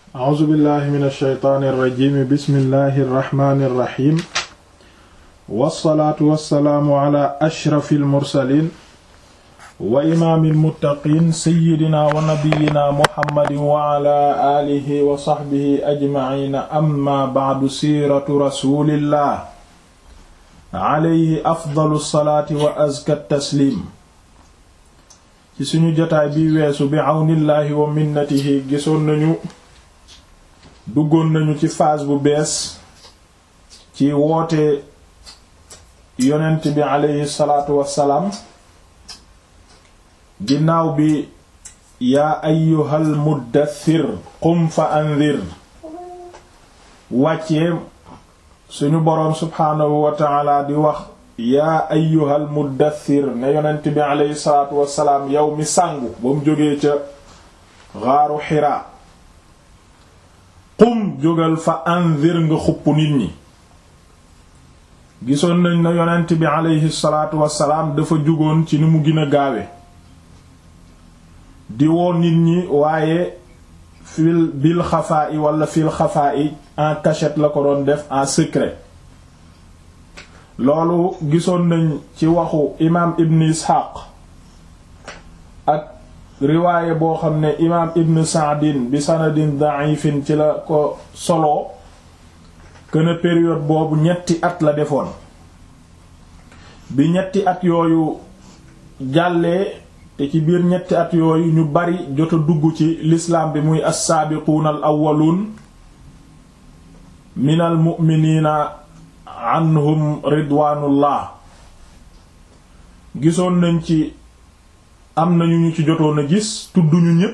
a'uuzu billahi min alsheytaani irrajimi bismillahi irrahmani irrahim wassalaatu wassalaamu ala ashrafi almursalin wa imaami almuttaqiin sayyidina wa nabiyina muhammadin wa ala aalihi wa saxbihi ajmaciina amma bacdu siiratu rasulillah alayhi afdalu salaati wa azka tasliim ci suñu jotaay bi weesu bi àwnillaahi wa minnatihi gisoon nañu duggoon nañu ci phase bu bees ci woote yonent bi aleyhi salaatu wassalaam ginnaaw bi yaa ayyuhal muddathir qum fa anzir wàccee suñu boroom subhaanahu wa taala di wax yaa ayyuhal muddathir ne yonent bi aleyhi salaatu wassalaam yow mi sàngu ba mu jógee ca xaaru xiraa qum jógal fa anzir nga xupp nit ñi gisoon nañ na yonent bi aleyhi salaatu wassalaam dafa jugoon ci ni mu gën a gaawe di woo nit ñi waaye fil bil xafaa i wala fil xafaa i en cachette la ko doon def en secret loolu gisoon nañ ci waxu imaam ibn isxaaq ak riwaaye boo xam ne imaam ibn saadin bi sanadin da'ifin ci la ko solo këna période boobu ñetti at la defoon bi ñetti at yooyu jàllee te ci biir ñetti at yooyu ñu bari jot a dugg ci lislaam bi muy as-saabiquuna al awwaluun minal mu'miniina anhum ridwaanullah gisoon nañ ci am nañu ñu ci jotoon a gis tudduñu ñépp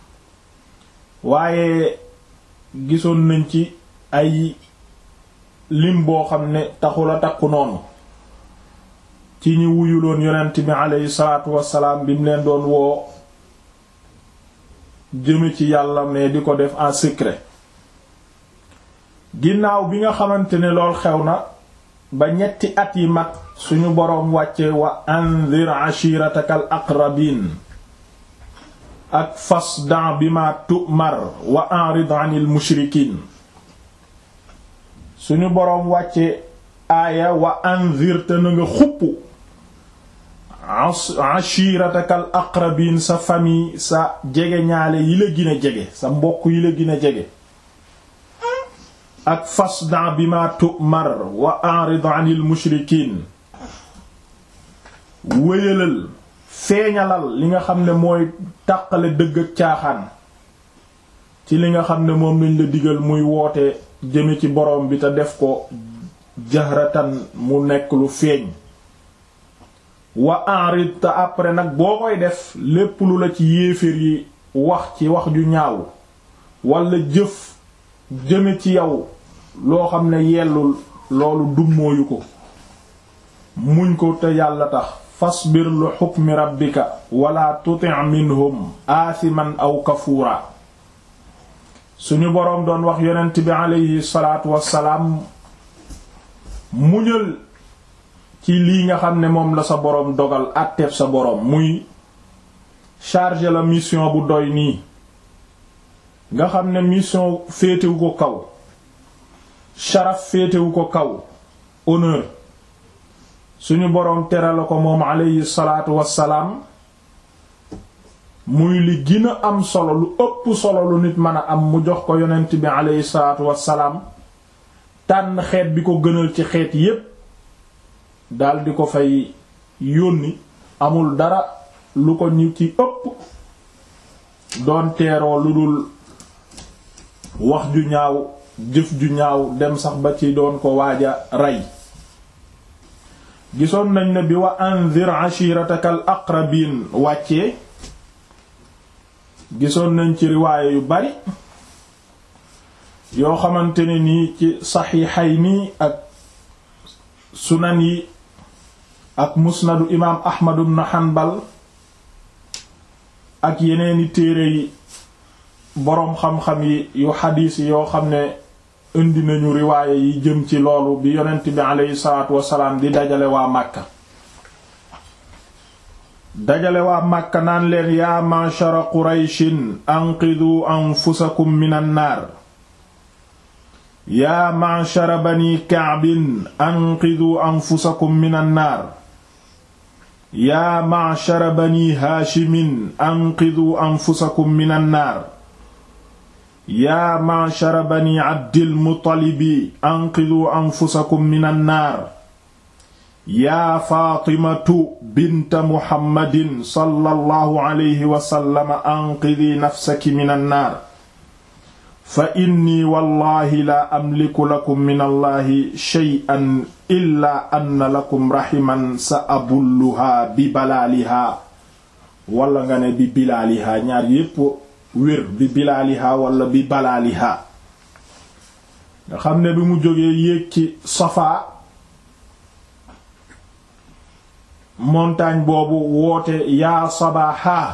waaye gisoon nañ ci ay lim boo xam ne taxula takku noonu ci ñi wuyuloon yonent bi aleyhi salaatu wassalaam bi mu leen doon woo jëme ci yàlla mais di ko def en secret ginnaaw bi nga xamante ne lool xew na ba ñetti at yi mat suñu boroom wàcce wa anzir ashiratakal aqrabin ak fasda bima tu'mar wa a'rid 'anil mushrikin suñu boroom wàcce aaya wa anzir te na nga xupp ashiratakal aqrabin sa famille sa jege ñaale yi la gën a jege sa mbokk yi la gën a jege ak fasda bima tu'mar wa a'rid 'anil mushrikin wéyalal feeñalal li nga xam ne mooy tàqale dëgg ak caaxaan ci li nga xam ne moom lañ la digal muy woote jëme ci borom bi te def ko jahratan mu nekk lu feeñ wa a'rid te après nag boo koy def lépp lu la ci yéeféer yi wax ci wax ju ñaaw walla jëf jëme ci yow loo xam ne yellul loolu dummóoyu ko muñ ko te yàlla tax fasbir lu xukmi rabbika wala tuti' minhum aasiman aw kafuura suñu boroom doon wax yonent bi aleyhi salaatu wassalaam muñal ci lii nga xam ne moom la sa boroom dogal àtteeb sa boroom muy charger la mission bu doy nii nga xam ne mission féetewu ko kaw sharaf féetewu ko kaw honneur suñu boroom tere la ko moom aleyhi salaatu wassalaam muy li gën a am solo lu ëpp solo lu nit mën a am mu jox ko yonent bi aleyhi salaatu wassalaam tànn xeet bi ko gënal ci xeet yépp dal di ko fay yónni amul dara lu ko ñu ci ëpp doon teeroo lu dul wax ju ñaaw jëf ju ñaaw dem sax ba ci doon ko waaja rey gisoon nañ ne bi wa anzir ashiratakal aqrabin wàccee gisoon nañ ci riwaaye yu bari yoo xamante ne nii ci saxiixayni ak sunan yi ak musnadu imaam ahmad ibn hanbal ak yeneeni téere yi boroom xam-xam yi yu xadiis yi yoo xam ne indi nañu riwaaye yi jëm ci loolu bi yonent bi aleyhi salaatu wasalaam di dajale waa Màkka dajale waa Màkka naan leen yaa ma'shara qurayshin anqiduu anfusakum minan naar yaa ma'shara bani ka'bin anqiduu anfusakum minan naar yaa ma'shara bani haashimin anqiduu anfusakum minan naar yaa ma'shara bani abdil muttalibi anqiduu anfusakum minan naar yaa faatimatu binta muhammadin sallallahu alayhi wa sallam anqidii nafsaki minan naar fa inni wallahi laa amliku lakum min allahi shay'an illaa anna lakum rahiman sa abulluhaa bi balaalihaa wala nga ne bi bilaalihaa ñaar yépp wér bi bilaalihaa wala bi balaalihaa nga xam ne bi mu jógee yéeg ci Safaa montagne boobu woote yaa sabaaxaa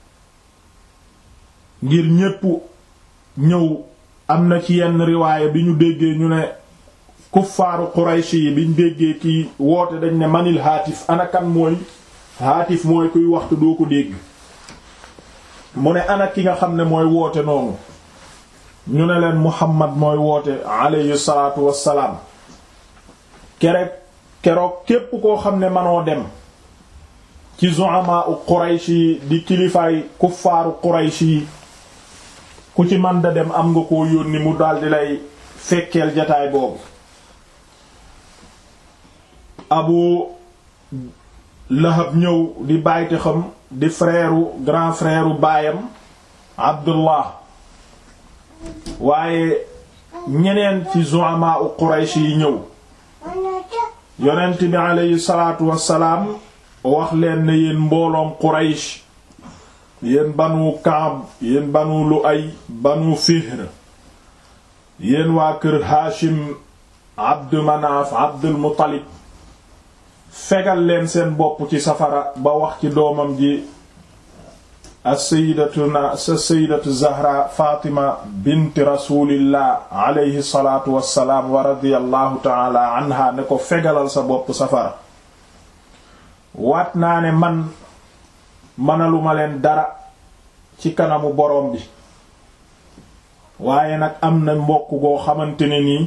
ngir ñépp ñëw am na ci yenn riwaaya bi ñu déggee ñu ne kuffaaru Quraysh yi biñ déggee ki woote dañ ne manil haatif anakan mooy haatif mooy kuy waxtu doo ko dégg mu ne ana ki nga xam ne mooy woote noonu ñu ne leen Muhammad mooy woote alayhi salaatu wassalaam kere keroog képp koo xam ne manoo dem ci zu'ama u Quraysh yi di kilifaay kuffaaru Quraysh yi ku ci man da dem am nga koo yónni mu daldi lay fekkeel jataay boobu Abu Lahab ñëw di bàyti xam di frère grand frère baayam Abdullah waaye ñeneen ci zu'ama u Quraysh yi ñëw yonent bi aleyhi salaatu wassalaam wax leen ne yéen mbooloom Quraysh yéen banu Kaab yéen banu Lu'ay banu Fihr yéen waa kër Haashim Abdu Manaaf Abdul Muttalib fegal leen seen bopp ci safara ba wax ci doomam ji as-sayyidatuna sa sayyidatu Zahra Fatima bint rasulillah alayhi salaatu wassalaam wa radiyallahu ta'ala anha ne ko fegalal sa bopp safara waat naa ne man mënaluma leen dara ci kanamu borom bi waaye nag am na mbokk goo xamante ne nii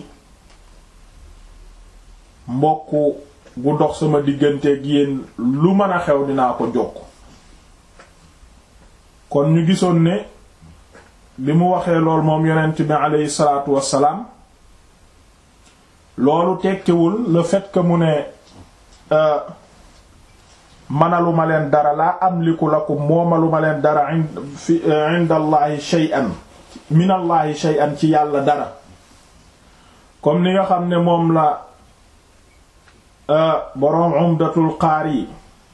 mbokk gu dox sama digganteeg yéen lu mën a xew dinaa ko jokk kon ñu gisoon ne bi mu waxee lool moom yonent bi aleyhi salaatu wassalaam loolu tekkiwul le fait que mu ne manaluma leen dara laa amliku lakum moomaluma leen dara fi inda allahi shay'an min allahi shay'an ci yàlla dara comme ni nga xam ne moom la boroom umdatul qaari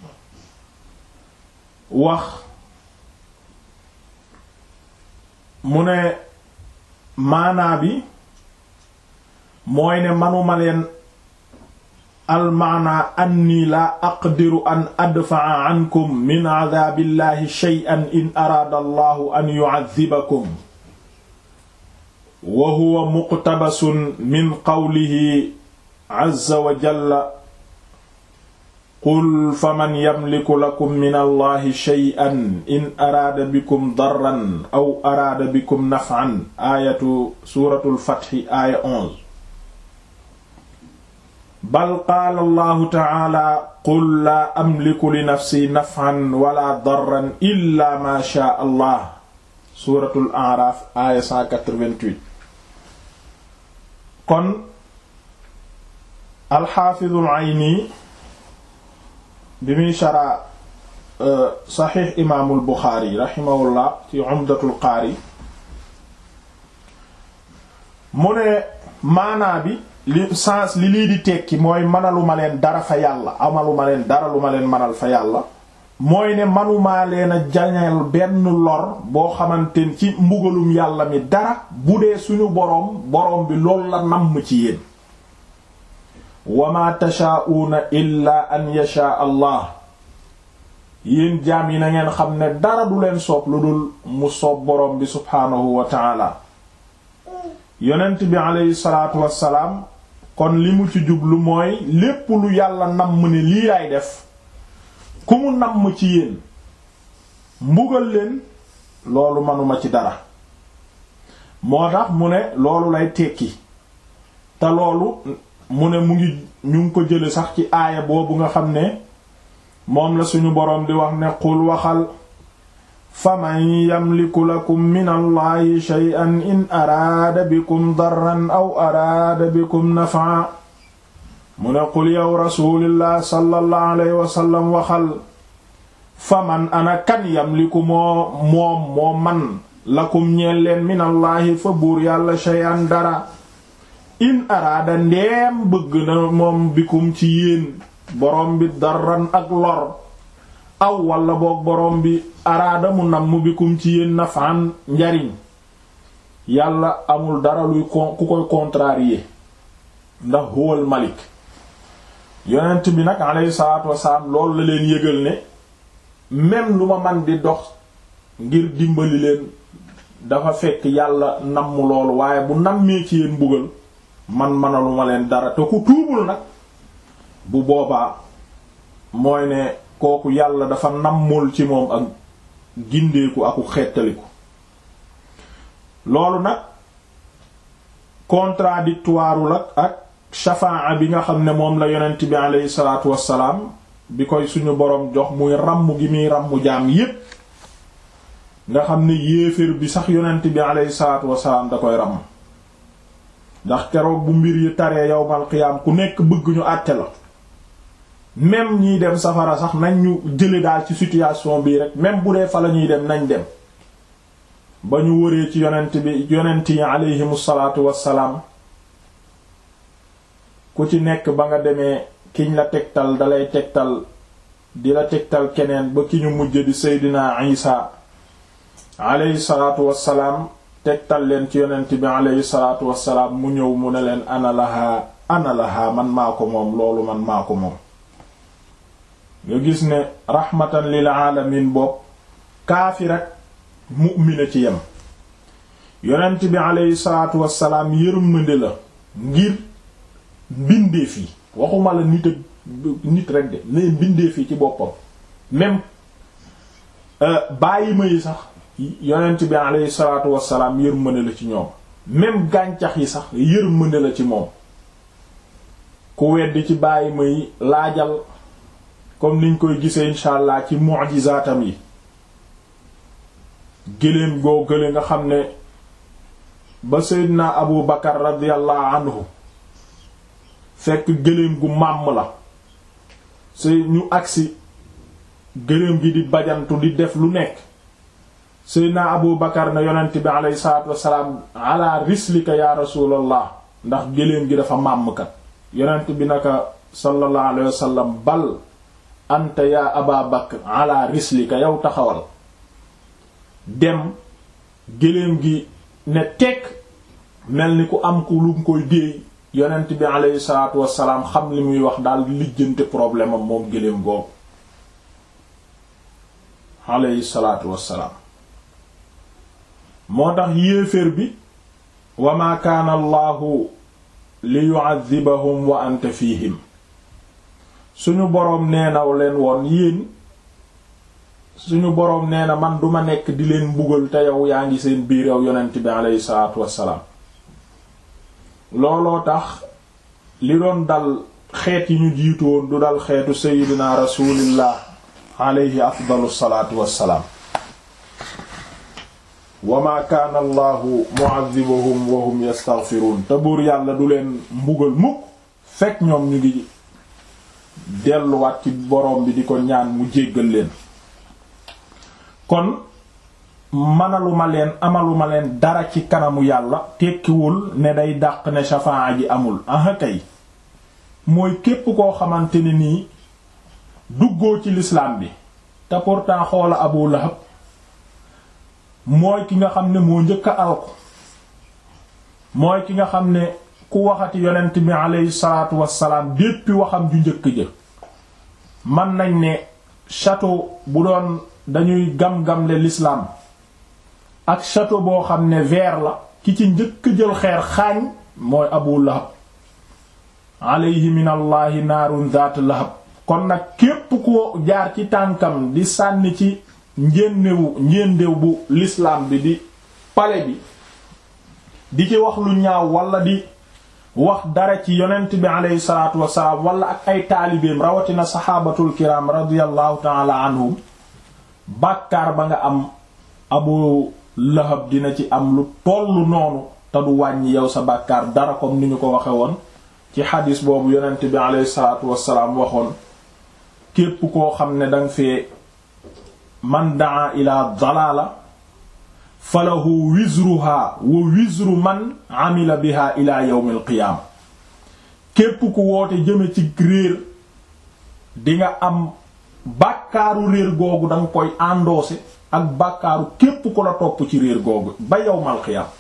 wax mu ne maanaa bi mooy ne manuma leen almaana anni laa aqdiru an adfa'a ankum min adaabillahi shay'an in araada allahu an yu'adhibakum wa huwa muqtabasun min qawlihi azza wa jalla qul faman yamliku lakum min allahi shay'an in araada bikum darran aw araada bikum naf'an aayatu suuratul fathi aaya 11 bal qaala allahu taala qul laa amliku li nafsi naf'an wala darran illa ma shaa allah suuratul a'raaf aaya 188 kon alxaafidul ayni bi muy shara saxiix imaamul buxaari raximahullah ci umdatul qaari mu ne maanaa bi li sens li lii di tekki mooy manaluma leen dara fa yàlla amaluma leen dara lu ma leen manal fa yàlla mooy ne manumaa leen a jañal benn lor boo xamante ci mbugalum yàlla mi dara bu dee suñu boroom boroom bi loolu la namm ci yéen wa ma tashaa'uuna illaa an yashaa allah yéen jaam yi na ngeen xam ne dara du leen soob lu dul mu soob boroom bi subhaanahu wa taala yonent bi aleyhi salaatu wassalaam kon li mu ci jublu mooy lépp lu yàlla namm ne lii laay def ku mu namm ci yéen mbugal leen loolu manuma ci dara moo tax mu ne loolu lay tekki te loolu mu ne mu ngi ñu ngi ko jële sax ci aaya boobu nga xam ne moom la suñu boroom di wax ne qul waxal faman yamliku lakum min allahi shay'an in araada bikum darran aw araada bikum naf'a mu ne qul yow rasulillah sallallahu alayhi wasallam waxal faman ana kan yamliku moo moom moo man lakum ñeel leen min allahi fa buur yàlla shay'an dara in araada ndeem bëgg na moom bikum ci yéen borom bi darran ak lor aw walla boog borom bi araada mu namm bikum ci yéen nafaan njariñ yàlla amul dara luy ku koy contrarier ndax huwal malik yonent bi nag alayhi salaatu wasalaam loolu la leen yëgal ne même lu ma man di dox ngir dimbali leen dafa fekk yàlla namm loolu waaye bu nammee ci yéen mbugal man manaluma leen dara te ku tuubul nag bu boobaa mooy ne kooku yàlla dafa nammul ci moom ak gindeeku aku xettaliku loolu nag contradictoire la ak shafaa bi nga xam ne moom la yonent bi aleyhi salaatu wassalaam bi koy suñu boroom jox muy ràmm gi muy ràmm jaam yépp nga xam ne yéeféer bi sax yonent bi aleyhi salaatu wassalaam da koy ràmm ndax keroog bu mbir yi taree yowmal qiyaam ku nekk bëgg ñu àtte la même ñiy dem safara sax nañ ñu jële daal ci situation bii rek même bu dee fa la ñuy dem nañ dem ba ñu wëree ci yonent bi yonent yi aleyhimu salaatu wassalaam ku ci nekk ba nga demee kiñ la tegtal dalay tegtal di la tegtal keneen ba ki ñu mujj di seydina isa aleyhi salaatu wassalaam tegtal leen ci yonent bi aleyhi salaatu wassalaam mu ñëw mu ne leen ana lahaa ana lahaa man maa ko moom loolu man maa ko moom nga gis ne rahmatan lil alamin bopp kaafir ak mu'mina ci yem yonent bi aleyhi salaatu wassalaam yërmande la ngir mbindeef yi waxuma la nit ak nit rek de ne mbindeef yi ci boppam même bàyyi ma yi sax yonent bi aleyhi salaatu wassalaam yërmande la ci ñoom même gàncax yi sax yërmande la ci moom ku weddi ci bàyyi ma yi laajal comme niñ koy gisee incha allah ci mu'jizaatam yi gëléem goo gële nga xam ne ba seydina abu bakar radiyallahu anhu fekk gëléem gu màmm la sey ñu agsi gëléem gi di bajantu di def lu nekk seydina abu bakar na yonent bi aleyhi salaatu wassalaam ala rislika ya rasulallah ndax gëléem gi dafa màmmkat yonent bi naka sallallahu alayhi wasallam bal anta ya aba bakr ala rislika yow taxawal dem gëléem gi ne tekk mel ni ku am ku lu mu koy déey yonent bi aleyhi salaatu wassalaam xam li muy wax daal lijjante problème am moom gëléem googu aleyhi salaatu wassalaam moo tax yéeféer bi wa ma kaana allahu li yu'adhibahum wa anta fihim suñu boroom nee na leen woon yéen suñu boroom nee na man duma nekk di leen mbugal te yow yaa ngi seen biir yow yonent bi aleyhi salaatu wassalaam looloo tax li doon dal xeet yi ñu jiitu woon du dal xeetu seydina rasulillah aleyhi afdalu salaatu wassalaam wa ma kaana allahu mu'adhibuhum wa hum yastaghfirun te buur yàlla du leen mbugal mukk fekk ñoom ñu ngi delluwaat ci boroom bi di ko ñaan mu jéggal leen kon manaluma leen amaluma leen dara ci kanamu yàlla tekkiwul ne day dàq ne shafaa ji amul aha kay mooy képp koo xamante ne nii duggoo ci lislaam bi te pourtant xoola Abu Lahab mooy ki nga xam ne moo njëkk a alku mooy ki nga xam ne ku waxati yonent bi aleyhi salaatu wassalaam depuis waxam ju njëkk ja man nañ ne château bu doon dañuy gam-gamle l'islam ak château boo xam ne verre la ki ci njëkk jël xeer xaañ mooy Abu Lahab alayhi min allahi naarun zaat lahab kon nag képp ko jaar ci tànkam di sànni ci njéendewu njéendew bu l'islam bi di pale bi di ci wax lu ñaaw wala di wax dara ci yonent bi aleyhi salaatu wasalaam wala ak ay taalibeem rawatina saxaabatul kiram radiyallahu taala anhum bàkkaar ba nga am abu lahab dina ci am lu tollu noonu te du wàññi yow sa bàkkaar dara comme ni ñu ko waxe woon ci xadis boobu yonent bi aleyhi salaatu wasalaam waxoon képp koo xam ne danga fee man daa ila dalaala falahu wizruha wa wizru man amila biha ila yawmil qiyaama képp ku woote jëme ci réer di nga am bàkkaaru réer googu danga koy endossé ak bàkkaaru képp ku la topp ci réer googu ba yawmal qiyaama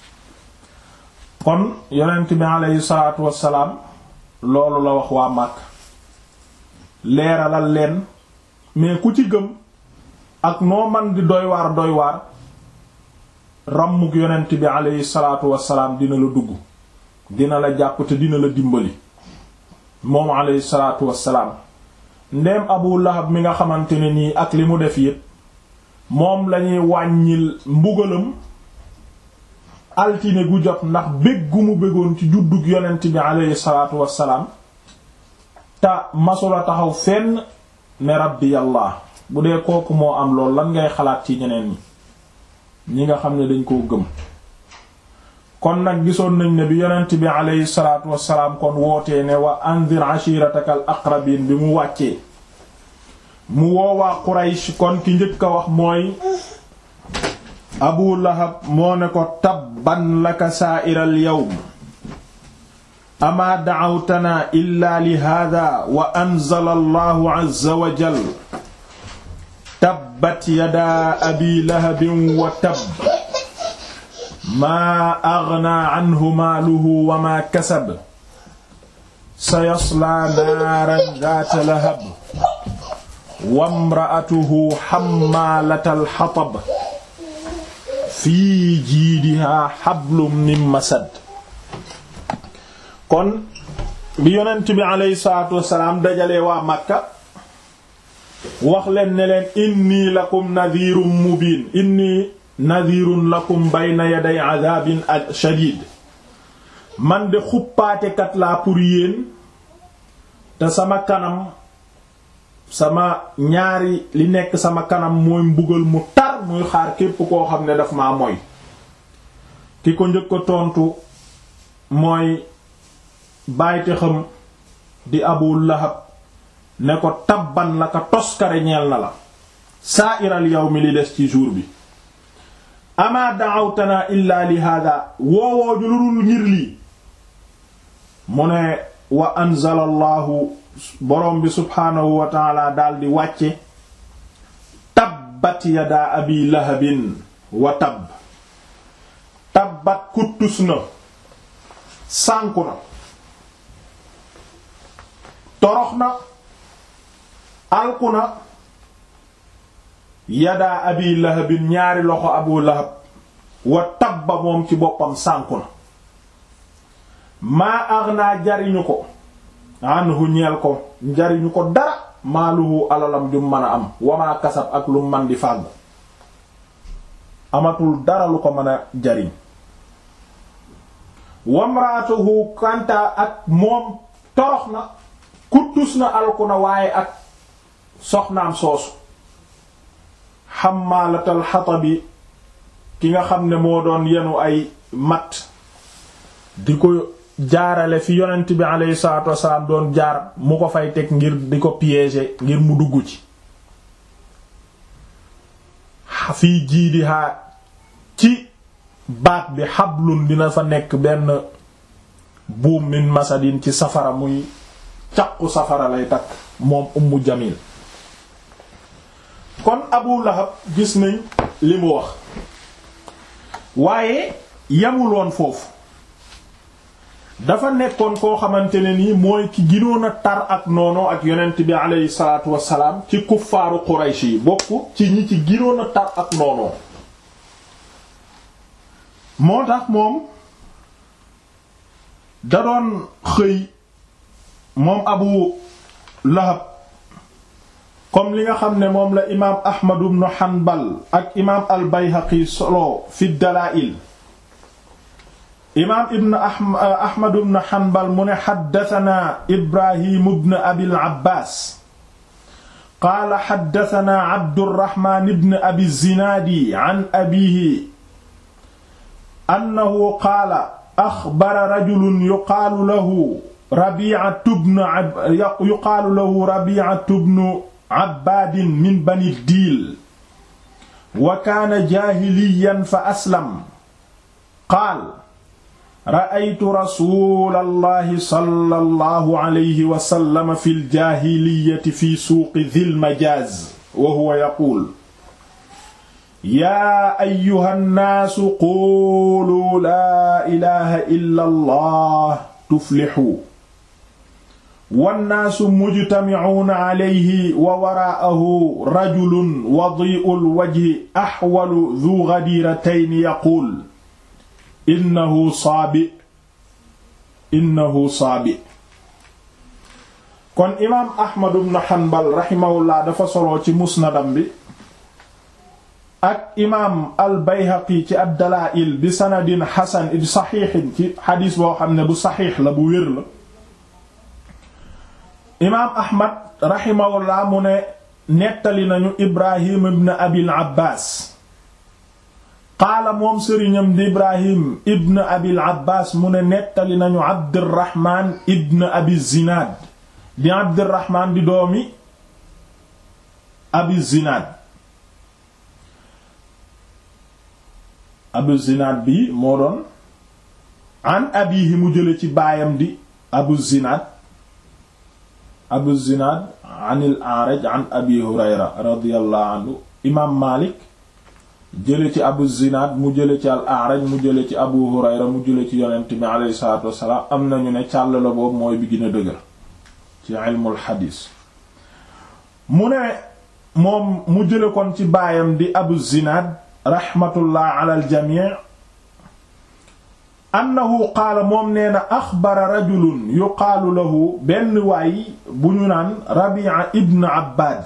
kon yonent bi aleyhi salaatu wassalaam loolu la wax waa Makka leeralal leen mais ku ci gëm ak noo man di doy waar doy waar ràmmuk yonent bi aleyhi salaatu wassalaam dina la dugg dina la jàpp te dina la dimbali moom aleyhi salaatu wassalaam ndeem Abu Lahab mi nga xamante ne nii ak li mu def yépp moom lañuy wàññil mbugalam altine gu jot ndax bég gu mu bégoon ci juddug yonent bi aleyhi salaatu wassalaam te masula taxaw fenn ne rabbi yàlla bu dee kooku moo am lool lan ngay xalaat ci ñeneen ñi ñi nga xam ne dañ koo gëm kon nag gisoon nañ ne bi yonent bi aleyhi salaatu wassalaam kon wootee ne wa anzir ashirataka al aqrabin bi mu wàccee mu woowaa Quraysh kon ki njëkk a wax mooy Abu Lahab moo ne ko tabban laka sa'iral yawm amaa da'awtanaa illaa li haadaa wa anzala Allahu azza wa jalla tabbat yadaa abii lahabin wa tabb maa aghnaa anhu maaluhu wa maa kasab sayaslaa naaran zaata lahab wa imra'atuhu hammaalatal hatab fii jiidihaa hablum min masad kon bi yonent bi aleyhi salaatu wassalaam dajalee waa Makka wax leen ne leen inni lakum nadhirun mubin inni nadhirun lakum bayna yaday adhabin shadid man de xuppaatekat laa pour yéen te sama kanam sama ñaari li nekk sama kanam mooy mbugal mu tar muy xaar képp koo xam ne daf maa moy ki ko njëkk a tontu mooy bàyyite xam di Abu Lahab ne ko tabban la ka toskare ñeel na la saa iral yawmi li des ci jour bi ama da'awtana illa li hada woowooju lu dul ngir lii mu ne wa anzala allahu borom bi subhaanahu wa taala daldi wàcce tabbat yadaa abi lahabin wa tabb tabbat kuttus na sànku na torox na alku na yadaa abi lahabin ñaari loxo abu lahab wa tabba moom ci boppam sànku na maa aghnaa jariñu ko anhu ñeel ko jariñu ko dara maaluhu alalam ju mën a am wamaa kasab ak lu man di fàggu amatul dara lu ko mën a jariñ wamraatuhu kanta ak moom torox na kuttus na alku na waaye ak soxnaam soosu xammaalatal xatabi ki nga xam ne moo doon yenu ay matt di ko jaarale fi yonent bi alayhi salaatu wasalaam doon jaar mu ko fay teg ngir di ko piéger ngir mu dugg ci fii jiidihaa ci baat bi xablun dina fa nekk benn buum min masadin ci safara muy caqu safara lay takk moom ummu jamil kon abu lahab gis nañ li mu wax waaye yamul woon foofu dafa nekkoon koo xamante ne nii mooy ki ginoon a tar ak noonu ak yonent bi aleyhi salaatu wassalaam ci kuffaaru quraysh yi bokk ci ñi ci ginoon a tar ak noonu moo tax moom da doon xëy moom abu lahab comme li nga xam ne moom la imaam ahmad ibn hanbal ak imaam al bayhaqi solo fi dalaa'il imaam ibn ahmad ibn hanbal mu ne xaddatanaa ibrahim ibn abil abbaas qaala xaddatanaa abdurrahmaan ibn abi zinaadi an abiihi annahu qaala axbara rajulun yuqaalu lahu rabiicatu bnu yuqaalu lahu rabiicatu bnu abbaadin min bani diil wa kaana jaahiliyan fa aslam qaal ra'aytu rasuulallahi sallallahu alayhi wa sallam fil jaahiliyati fi suuqi dhil majaaz wa huwa yaquul yaa ayyuhan naasu quulu laa ilaaha illa allah tuflixu wannaasu mujtamicuuna calayhi wa waraa'ahu rajulun wadii'ul wajhi axwalu duu gadiiratayni yaquul innahu saabi innahu saabi kon imaam Ahmad ibn Hanbal raximahullah dafa soloo ci musnadam bi ak imaam al Bayhaqi ci ad-Dalaa'il bi sanadin xasan bi saxiixin ci xadiis boo xam ne bu saxiix la bu wér la imaam ahmad raximahullah mu ne nettali nañu ibrahim ibn abil abbaas qaala moom sëriñam di ibrahim ibn abil abbaas mu ne nettali nañu abdirahman ibn abi zinaad di abdirahman di doomi abi zinaad abu zinaad bi moo doon an abihi mu jële ci baayam di abu zinaad abu zinaad an il araj an abi hurayra radiyallahu anhu imaam maalik jële ci abu zinaad mu jële ci al araj mu jële ci abu hurayra mu jële ci yonent bi aleyhi salaatu wassalaam am nañu ne càll la boobu mooy bi gën a dëgër ci ilmul xadiis mu ne moom mu jële kon ci baayam di abu zinaad raxmatullah ala al jamii annahu qaala moom nee na axbara rajulun yuqaalu lahu benn waay bu ñu naan rabia ibn abbad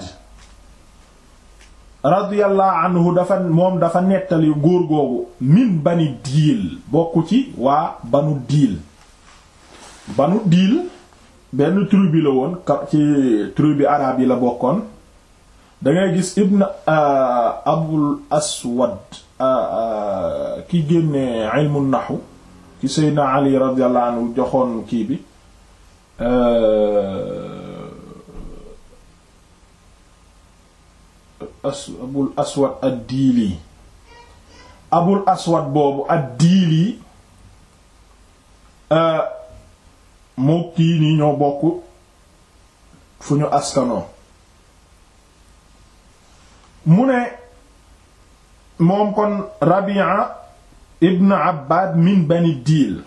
radiyallahu anhu dafa moom dafa nettali góor googu min bani diil bokk ci waa banu diil banu diil benn tribu la woon ci tribu araab yi la bokkoon dangay gis ibn abul aswad ki génne ilmu naxu ci seydna ali radiyallahu anhu joxoon kii bi as abul aswad ad-diili abul aswad boobu ad-diili moo kii nii ñoo bokk fu ñu askanoo mu ne moom kon Rabi'a ibn Abbad min bani diil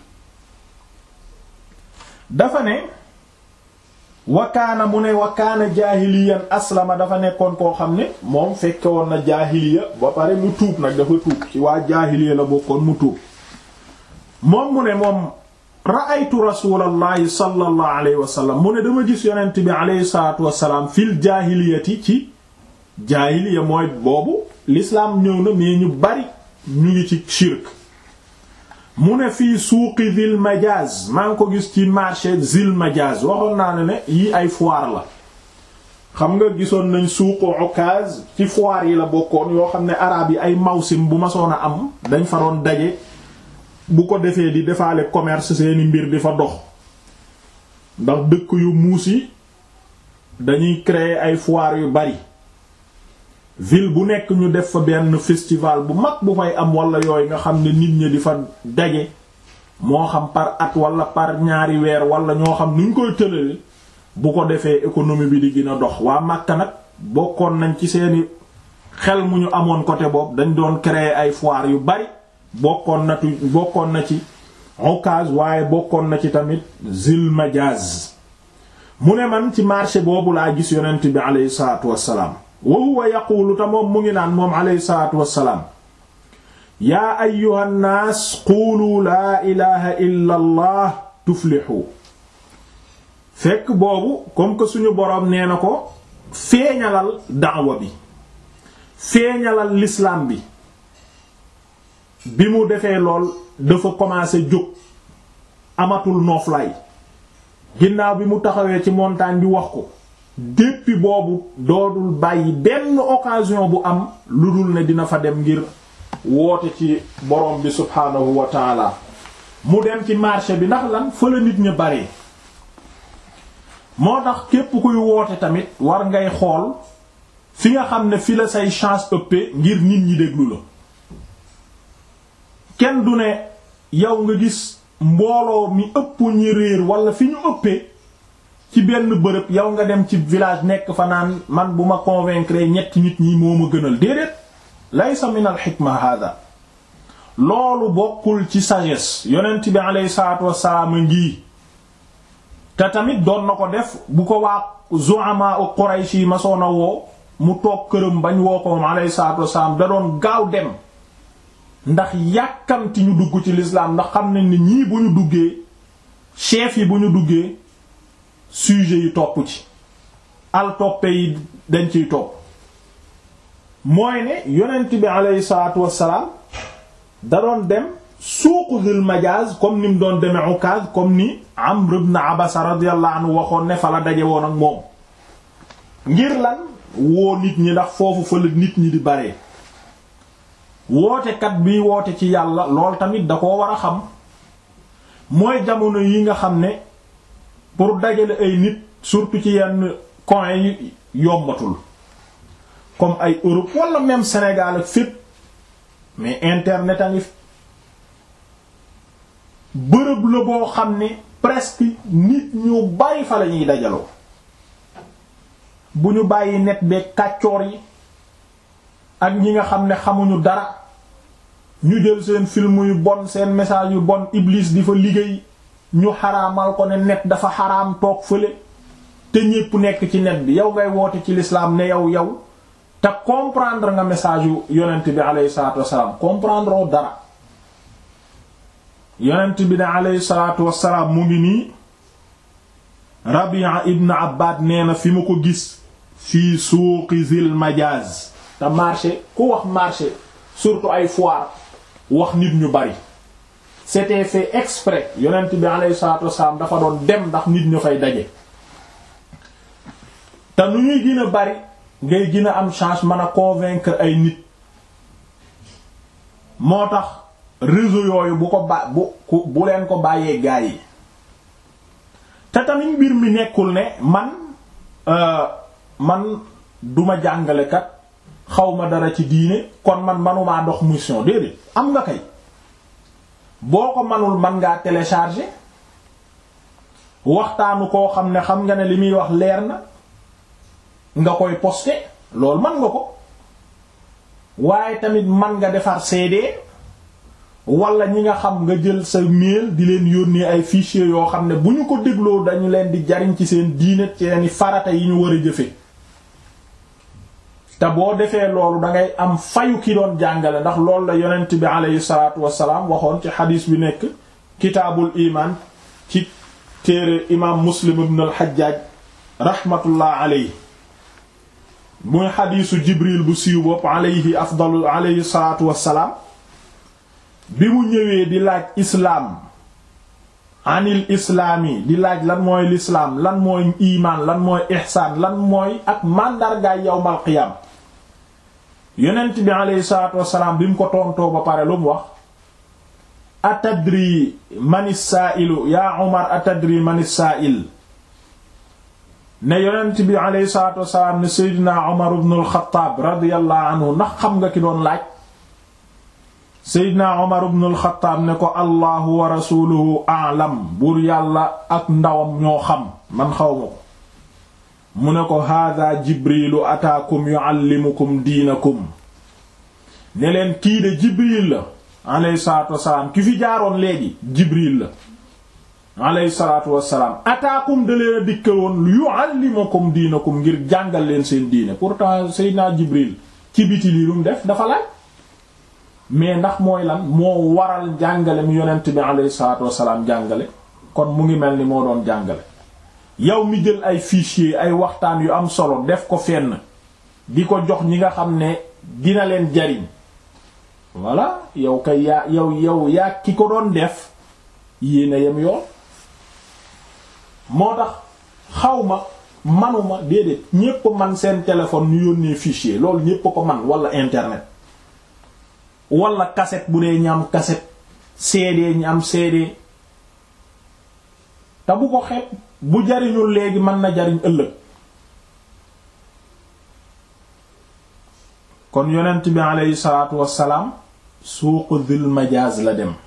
dafa ne wakaana mu ne wakaana jaahiliyan aslama dafa nekkoon koo xam ne moom fekke woon na jaahiliya ba pare mu tuub nag dafa tuub ci waa jaahiliya la bokkoon mu tuub moom mu ne moom ra'aytu rasulallahi sallallahu alayhi wa sallam mu ne dama gis yonent bi alayhi salatu wasalaam fil jaahiliyati ci jaahiliya mooy boobu l'islam ñëw na mais ñu bari ñu ngi ci shirk mu ne fii suuqi Zil Majaz maa ngi ko gis ci marché Zil Majaz waxoon naa ne ne yii ay foire la xam nga gisoon nañ suuqu Ukaz ci foire yi la bokkoon yoo xam ne araab yi ay mawsim bu ma soon a am dañ fa doon daje bu ko defee di defaale commerce seeni mbir di fa dox ndax dëkk yu muus yi dañuy créer ay foire yu bari ville bu nekk ñu def fa benn festival bu mag bu fay am wala yooyu nga xam ne nit ñi di fa daje moo xam par at wala par ñaari weer wala ñoo xam nuñ koy tëlale bu ko defee économie bi di gën a dox waa Makka nag bokkoon nañ ci seeni xel mu ñu amoon côté boobu dañ doon créer ay foire yu bari bokkoon na tu bokkoon na ci Ukaz waaye bokkoon na ci tamit Zil Majaz mu ne man ci marché boobu laa gis yonent bi aleyhi salaatu wassalaam wa huwa yaquulu te moom mu ngi naan moom aleyhi salaatu wassalaam yaa ayyuha nnaas quulu laa ilaha illa allah tuflixu fekk boobu comme que suñu boroom nee na ko feeñalal daawa bi feeñalal l'islam bi bi mu defee lool dafa commencé jóg amatul nooflaay ginnaaw bi mu taxawee ci montagne bi wax ko depuis boobu doodul bàyyi benn occasion bu am lu dul ne dina fa dem ngir woote ci borom bi subhaanahu wa taala mu dem ci marché bi ndax lan fa la nit ña bare moo tax képp kuy woote tamit war ngay xool fi nga xam ne fi la say chance ëppee ngir nit ñi déglu la kenn du ne yow nga gis mbooloo mi ëpp ñi réer wala fi ñu ëppee ci benn bërëb yow nga dem ci village nekk fa naan man bu ma convaincre ñetti nit ñi moo ma gënal déedéet laysa min al xikma hada loolu bokkul ci sagesse yonent bi aleyhi salatu wasalaam a ngi te tamit doon na ko def bu ko waa zu'ama u Quraysh yi masoon a woo mu toog këram bañ woo ko moom aleyhi salatu wasalaam da doon gaaw dem ndax yàkkamti ñu dugg ci l'islam ndax xam nañ ni ñii bu ñu duggee chef yi bu ñu duggee sujet yi topp ci al toppe yi dañ ciy topp mooy ne yonent bi aleyhi salatu wasalaam da doon dem suuqu Dul Majaz comme ni mu doon demee Ukaz comme ni Amr ibn Abasa radiyallahu anhu waxoon ne fa la daje woon ak moom ngir lan woo nit ñi ndax foofu fa la nit ñi di bare wootekat bi woote ci yàlla lool tamit da koo war a xam mooy jamono yi nga xam ne pour dajale ay nit surtout ci yenn coins yi yombatul comme ay Europe wala même Sénégal ak fépp mais internet a ngi bërëb la boo xam ne presque nit ñu bari fa la ñuy dajaloo bu ñu bàyyi net beeg kàccoor yi ak ñi nga xam ne xamuñu dara ñu jël seen film yu bon seen message yu bon Iblis di fa liggéey ñu xaraamal ko ne net dafa xaraam toog fële te ñépp nekk ci net bi yow ngay woote ci l'islam ne yow yow te comprendre nga message yu yonent bi aleyhi salatu wasalaam comprendre oo dara yonent bi ne aleyhi salatu wasalaam mu ngi nii Rabi'a ibn Abbad nee na fi ma ko gis fii suuqi Zil Majaz te marché ku wax marché surtout ay foire wax nit ñu bari c'était fait exprès yonent bi aleyhi salatu wasalaam dafa doon dem ndax nit ñu fay daje te nu ñuy gën a bari ngay gën a am chance mën a convaincre ay nit moo tax réseau yooyu bu ko ba bu bu leen ko bàyyee gaa yi te tamit mbir mi nekkul ne man man duma jàngalekat xawma dara ci diine kon man manumaa dox mission déedéet am nga kay boo ko manul man ngaa télécharger waxtaanu koo xam ne xam nga ne li muy wax leer na nga koy poster loolu man nga ko waaye tamit man nga defar CD wala ñi nga xam nga jël sa mail di leen yónnee ay fichiers yoo xam ne bu ñu ko dégloo dañu leen di jariñ ci seen diine ci seeni farata yi ñu war a jëfe te boo defee loolu dangay am fayu ki doon jàngale ndax loolu la yonent bi aleyhi salaatu wassalaam waxoon ci xadiis bi nekk kitaabul iman ci téere imaam muslim ibn al hajjaj rahmatullah aleyhi muy xadiisu jibril bu siiw bopp alayhi afdalu alayhi salaatu wassalaam bi mu ñëwee di laaj islaam anil islaami di laaj lan mooy lislaam lan mooy imaan lan mooy ihsaan lan mooy ak màndargaay yawmal qiyaam yonent bi alayhi salaatu wassalaam bi mu ko tontoo ba pare lu mu wax atadri manis saailu yaa umar atadri manis saail ne yonent bi alayhi salaatu wassalaam ne seydina umar ibn al-Khattab radiyallahu anhu ndax xam nga ki doon laaj seydina umar ibn al-Khattab ne ko allahu wa rasuluhu a'lam buur yàlla ak ndawam ñoo xam man xaw ma ko mu ne ko hada jibrilu ataakum yuallimukum diinakum ne leen kii de jibril la alayhi salaatu wassalaam ki fi jaaroon léegi jibril la alayhi salaatu wassalaam ataakum da leen a dikkaloon yuallimukum diinakum ngir jàngal leen seen diine pourtant seydina jibril ci biti lii lu mu def dafa laaj mais ndax mooy lan moo waral jàngale mi yonent bi alayhi salaatu wassalaam jàngale kon mu ngi mel ni moo doon jàngale yow mi jël ay fichier ay waxtaan yu am solo def ko fenn di ko jox ñi nga xam ne dina leen jariñ voilà yow kay yaa yow yow yaa ki ko doon def yéena yem yoon moo tax xawma manuma déedéet ñépp man seen téléphone ñu yónnee fichier loolu ñépp ko man wala internet wala cassette bu dee ñam cassette CD ñi am CD te bu ko xeeb bu jariñul léegi mën na jariñ ëllëg kon yonent bi aleyhi salaatu wassalaam suuqu dhil majaaz la dem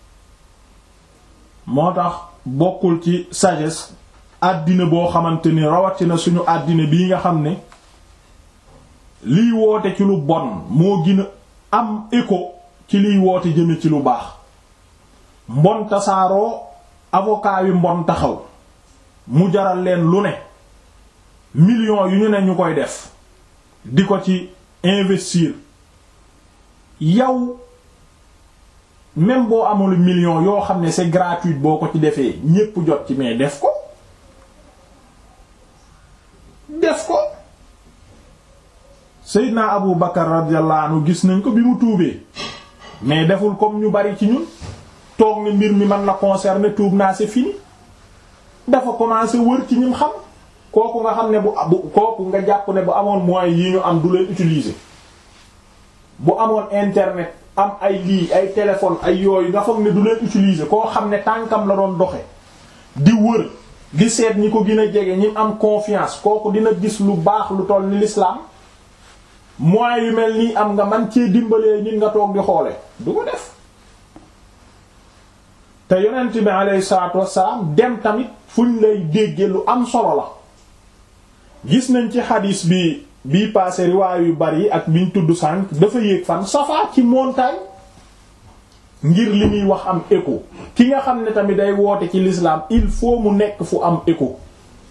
moo tax bokkul ci sagesse àddina boo xamante ni rawatina suñu àddina bii nga xam ne liy woote ci lu bon moo gën a am écho ci liy woote jëme ci lu baax mbon tasaaroo avocat yu mbon taxaw mu jaral leen lu ne millions yu ñu ne ñu koy def di ko ci investir yow même boo amul million yoo xam ne c'est gratuit boo ko ci defee ñépp jot ci mais def ko def ko Seydina Abu Bakar radiyallahu anhu gis nañ ko bi mu tuubee mais deful comme ñu bari ci ñun toog ne mbir mi man la concerner tuub naa c'est fini dafa commencé wër ci ñim xam kooku nga xam ne bu bu kooku nga jàpp ne bu amoon moyens yi ñu am du leen utiliser bu amoon internet am ay lii ay téléphone ay yooyu nga foog ne du leen utiliser koo xam ne tànkam la doon doxe di wër di seet ñi ko gën a jege ñi am confiance kooku dina gis lu baax lu toll ni l'islam moyens yu mel nii am nga man cee dimbalee nit nga toog di xoole du ko def te yonent bi alayhi salaatu wassalaam dem tamit fuñ lay dégge lu am solo la gis nañ ci xadiis bi bii passé riwaay yu bari ak biñ tudd sànq dafa yéeg fan safa ci montagne ngir li muy wax am écho ki nga xam ne tamit day woote ci l'islam il faut mu nekk fu am écho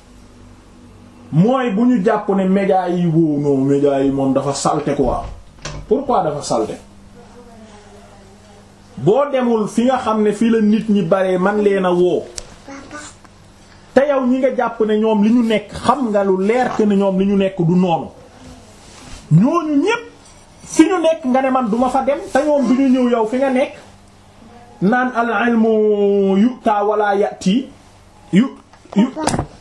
mooy bu ñu jàpp ne médias yi wow non médias yi moom dafa salte quoi pourquoi dafa salte boo demul fi nga xam ne fi la nit ñi baree man leen a woo te yow ñi nga jàpp ne ñoom li ñu nekk xam nga lu leer que ne ñoom li ñu nekk du noonu ñooñu ñépp fi ñu nekk nga ne man duma fa dem te ñoom du ñu ñëw yow fi nga nekk naan al ilmu yuta wala yati yu yu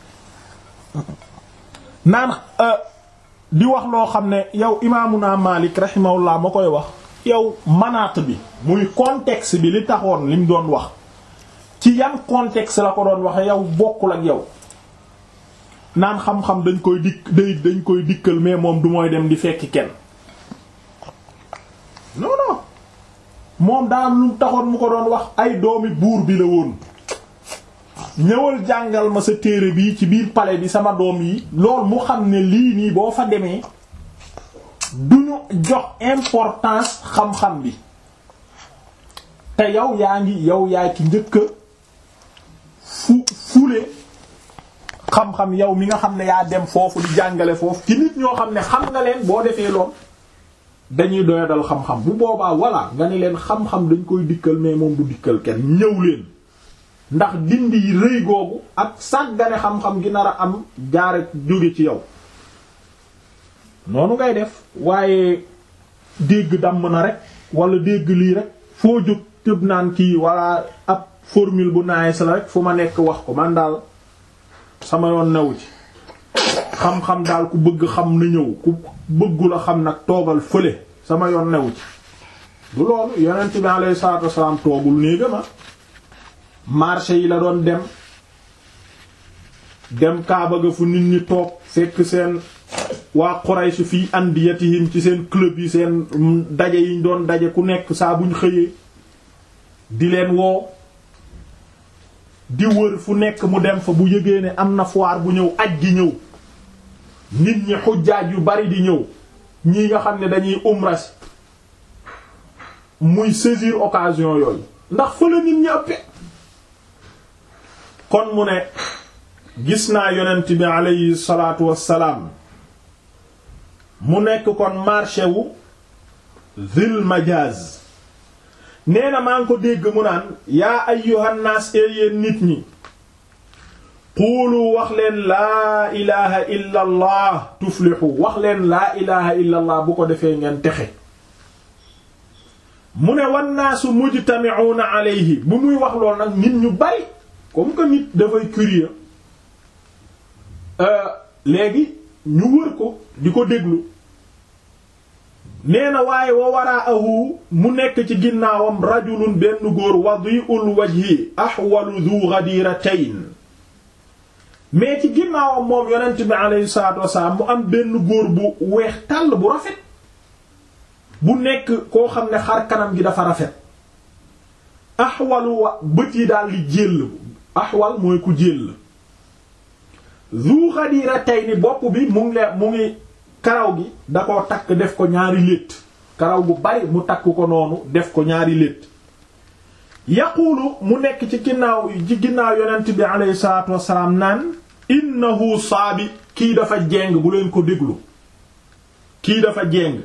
naan di wax loo xam ne yow imaamuna Maalik rahimahullah ma koy wax yow manaat bi muy contexte bi li taxoon li mu doon wax ci yan contexte la ko doon waxe yow bokkul ak yow naan xam-xam dañ koy dikk day dañ koy dikkal mais moom du mooy dem di fekki kenn non non moom daa am lu taxoon mu ko doon wax ay doomi buur bi la woon ñëwal jàngal ma sa téere bi ci biir palais bi sama doom yi lool mu xam ne lii nii boo fa demee duñu jox importance xam-xam bi te yow yaa ngi yow yaa ki njëkka fu fule xam-xam yow mi nga xam ne yaa dem foofu di jàngale foofu ci nit ñoo xam ne xam nga leen boo defee lool dañuy doyadal xam-xam bu boobaa voilà nga ne leen xam-xam dañ koy dikkal mais moom du dikkal kenn ñëw leen ndax dindi yi rëy googu ak sàggane xam-xam gi nar a am jaare jóge ci yow noonu ngay def waaye dégg damm na rek wala dégg lii rek foo jóg tëb naan kii wala ab formule bu naayes la rek fu ma nekk wax ko man daal sama yoon newu ci xam-xam daal ku bëgg xam na ñëw ku bëggu la xam nag toogal fële sama yoon newu ci du loolu yonent bi alayhi salaatu wassalaam toogul néega ma marché yi la doon dem dem Kaaba ga fu nit ñi toog fekk seen waa Quraysh fii andiyatihim ci seen club yi seen daje yiñ doon daje ku nekk saa buñ xëyee di leen woo di wër fu nekk mu dem fa bu yëgee ne am na foire bu ñëw aj gi ñëw nit ñi xujjaaj yu bari di ñëw ñii nga xam ne dañuy umras muy saisir occasion yooyu ndax fa la nit ñi ëppe kon mu ne gis naa yonent bi aleyhi salaatu wassalaam mu nekk kon marché wu Zil Majaz nee na maa ngi ko dégg mu naan yaa ayyuhan naas yéen nit ñi quulu wax leen laa ilaha illa allah tuflixu wax leen laa ilaha illa allah bu ko defee ngeen texe mu ne wannaasu mujtami'una alayhi bu muy wax lool nag nit ñu bari comme que nit dafay curieux léegi ñu wër ko di ko déglu nee na waaye wa waraahu mu nekk ci ginnaawam rajulun benn góor wadi'ul wajhi ahwalu dhu ghadiratayn mais ci ginnaawam moom yonent bi alayhi salaatu wasalaam mu am benn góor bu weex tàll bu rafet bu nekk koo xam ne xar kanam gi dafa rafet ahwalu wa bët yi daal di jéll ahwal mooy ku jéll dhu ghadiratayn bopp bi mu ngi le mu ngi karaw gi da koo takk def ko ñaari létt karaw gu bari mu takk ko noonu def ko ñaari létt yaquulu mu nekk ci ginnaaw ci ginnaaw yonent bi alayhi salaatu wassalaam naan innahu saabi kii dafa jeng bu leen ko déglu kii dafa jeng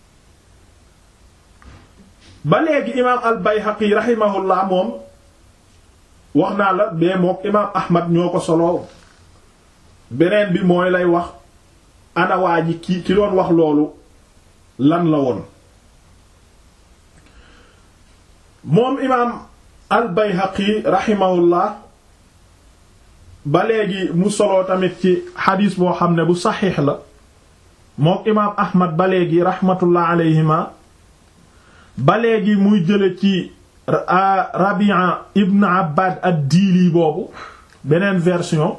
ba léegi imaam al bayhaqi rahimahullah moom wax naa la bee mook imaam ahmad ñoo ko solo beneen bi mooy lay wax ana waa ji ki ki doon wax loolu lan la woon moom imaam al bayhaqi rahimahullah ba léegi mu soloo tamit ci xadiis boo xam ne bu saxiix la mook imaam ahmad ba léegi rahmatullah alayhima ba léegi muy jële ci rabia ibn abbad ad diili boobu beneen version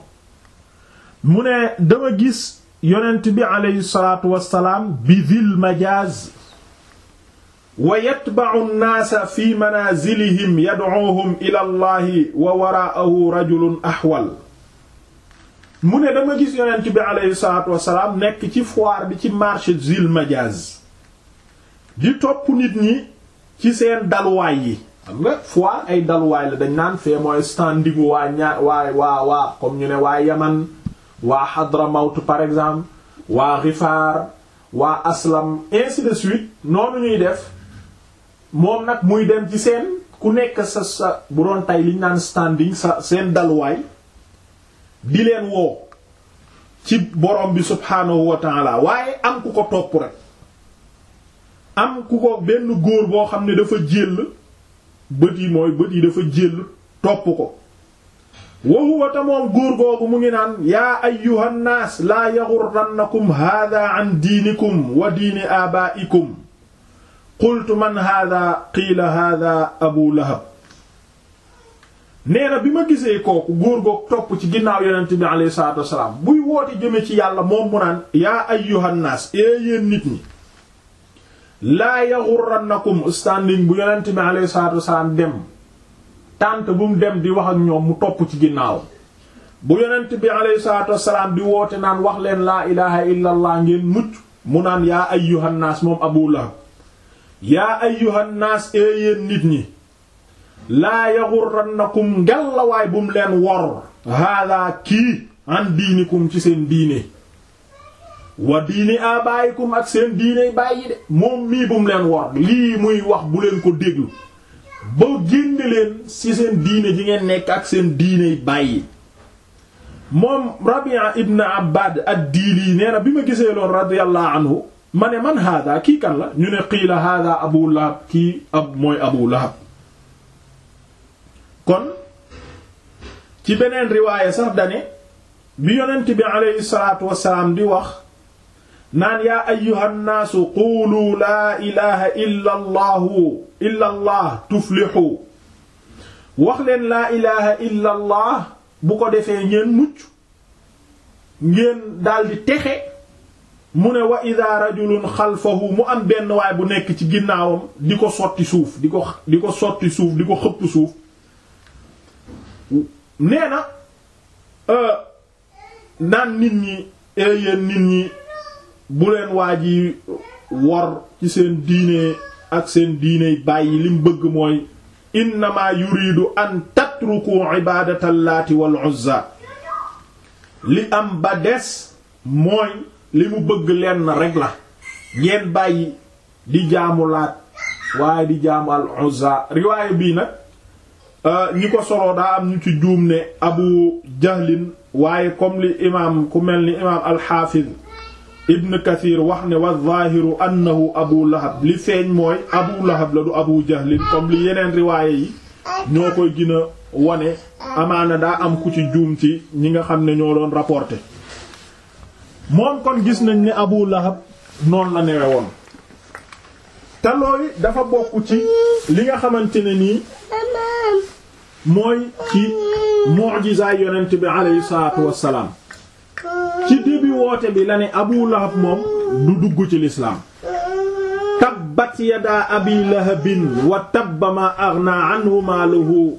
mu ne dama gis yonent bi aleyhi salaatu wassalaam bi dhil majaaz wa yatba'u an-naasa fi manaazilihim yad'uuhum ila allahi wa waraa'ahu rajulun ahwal mu ne dama gis yonent bi aleyhi salaatu wassalaam nekk ci foire bi ci marché dhil majaaz di topp nit ñi ci seen dalwaay yi xam nga foire ay dalwaay la dañ naan fee mooy standingu waa ñaa waa waa waa comme ñu ne waa yaman waa Hadramawt par exemple waa Gifaar waa Aslam ainsi de suite noonu ñuy def moom nag muy dem ci seen ku nekk sa sa bu doon tey liñ naan standing sa seen dalwaay di leen woo ci borom bi subhaanahu wa taala waaye am ku ko topp rek am ku ko benn góor boo xam ne dafa jéll bët yi mooy bët yi dafa jéll topp ko wa huwa ta moom góor googu mu ngi naan yaa ayyuhan naas laa yaghurrannakum haadaa an diinikum wa diini aabaa'ikum qultu man haadaa qiila haadaa abu lahab nee na bi ma gisee kooku góor googu topp ci ginnaaw yonent bi alayhi salaatu wassalaam buy woote jëme ci yàlla moom mu naan yaa ayyuhan naas ee yéen nit ñi laa yaghurrannakum standing bu yonent bi alayhi salaatu wassalaam dem tànt bu mu dem di wax ak ñoom mu topp ci ginnaaw bu yonent bi alayhi salaatu wassalaam di woote naan wax leen laa ilaha illa allah ngeen mucc mu naan yaa ayyuhan naas moom abu lahab yaa ayyuhan naas ee yéen nit ñi laa yaghurrannakum ngelawaay bu mu leen wor haadaa kii an diinikum ci seen diine wa diini abaayikum ak seen diine bàyyi de moom mii bu mu leen wor lii muy wax bu leen ko déglu ba génne leen ci seen diine ji ngeen nekk ak seen diine bàyyi moom Rabia ibn Abbad ad-Diili nee na bi ma gisee loon radiyallahu anhu ma ne man hada kii kan la ñu ne qiila hada Abu Lahab kii ab mooy Abu Lahab kon ci beneen riwaaya sax dane bi yonent bi aleyhi salaatu wassalaam di wax naan yaa ayyuhan naasu quulu laa ilaha illa allahu illa allah tuflixu wax leen laa ilaha illa allah bu ko defee ngeen mucc ngeen daldi texe mu ne wa ida rajulun xalfahu mu am benn waay bu nekk ci ginnaawam di ko sotti suuf di ko di ko sotti suuf di ko xëpp suuf nee na naan nit ñi yéen nit ñi bu leen waa ji wor ci seen diine ak seen diiney bàyyi lim bëgg mooy innama yuridu an tatruku ibadata allaati wal uzza li am ba des mooy li mu bëgg lenn rek la ngeen bàyyi di jaamu laat waaye di jaamu al uzza riwaaya bii nag ñi ko soloo daa am ñu ci juum ne abu jahlin waaye comme li imaam ku mel ni imaam alxaafiz ibn kathir wax ne wa zaahiru annahu abu lahab li feeñ mooy abu lahab la du abu jahlin comme li yeneen riwaaye yi ñoo koy gën a wane amaana daa am ku ci juum ci ñi nga xam ne ñoo doon rapporté moom kon gis nañ ne abu lahab noonu la newe woon te loolu dafa bokk ci li nga xamante ne nii mooy ci mu'jizaay yonent bi aleyhi salaatu wassalaam ci début woote bi la ne abu lahab moom du dugg ci lislaam tabbat yadaa abi lahabin wa tabba ma aghnaa anhu maaluhu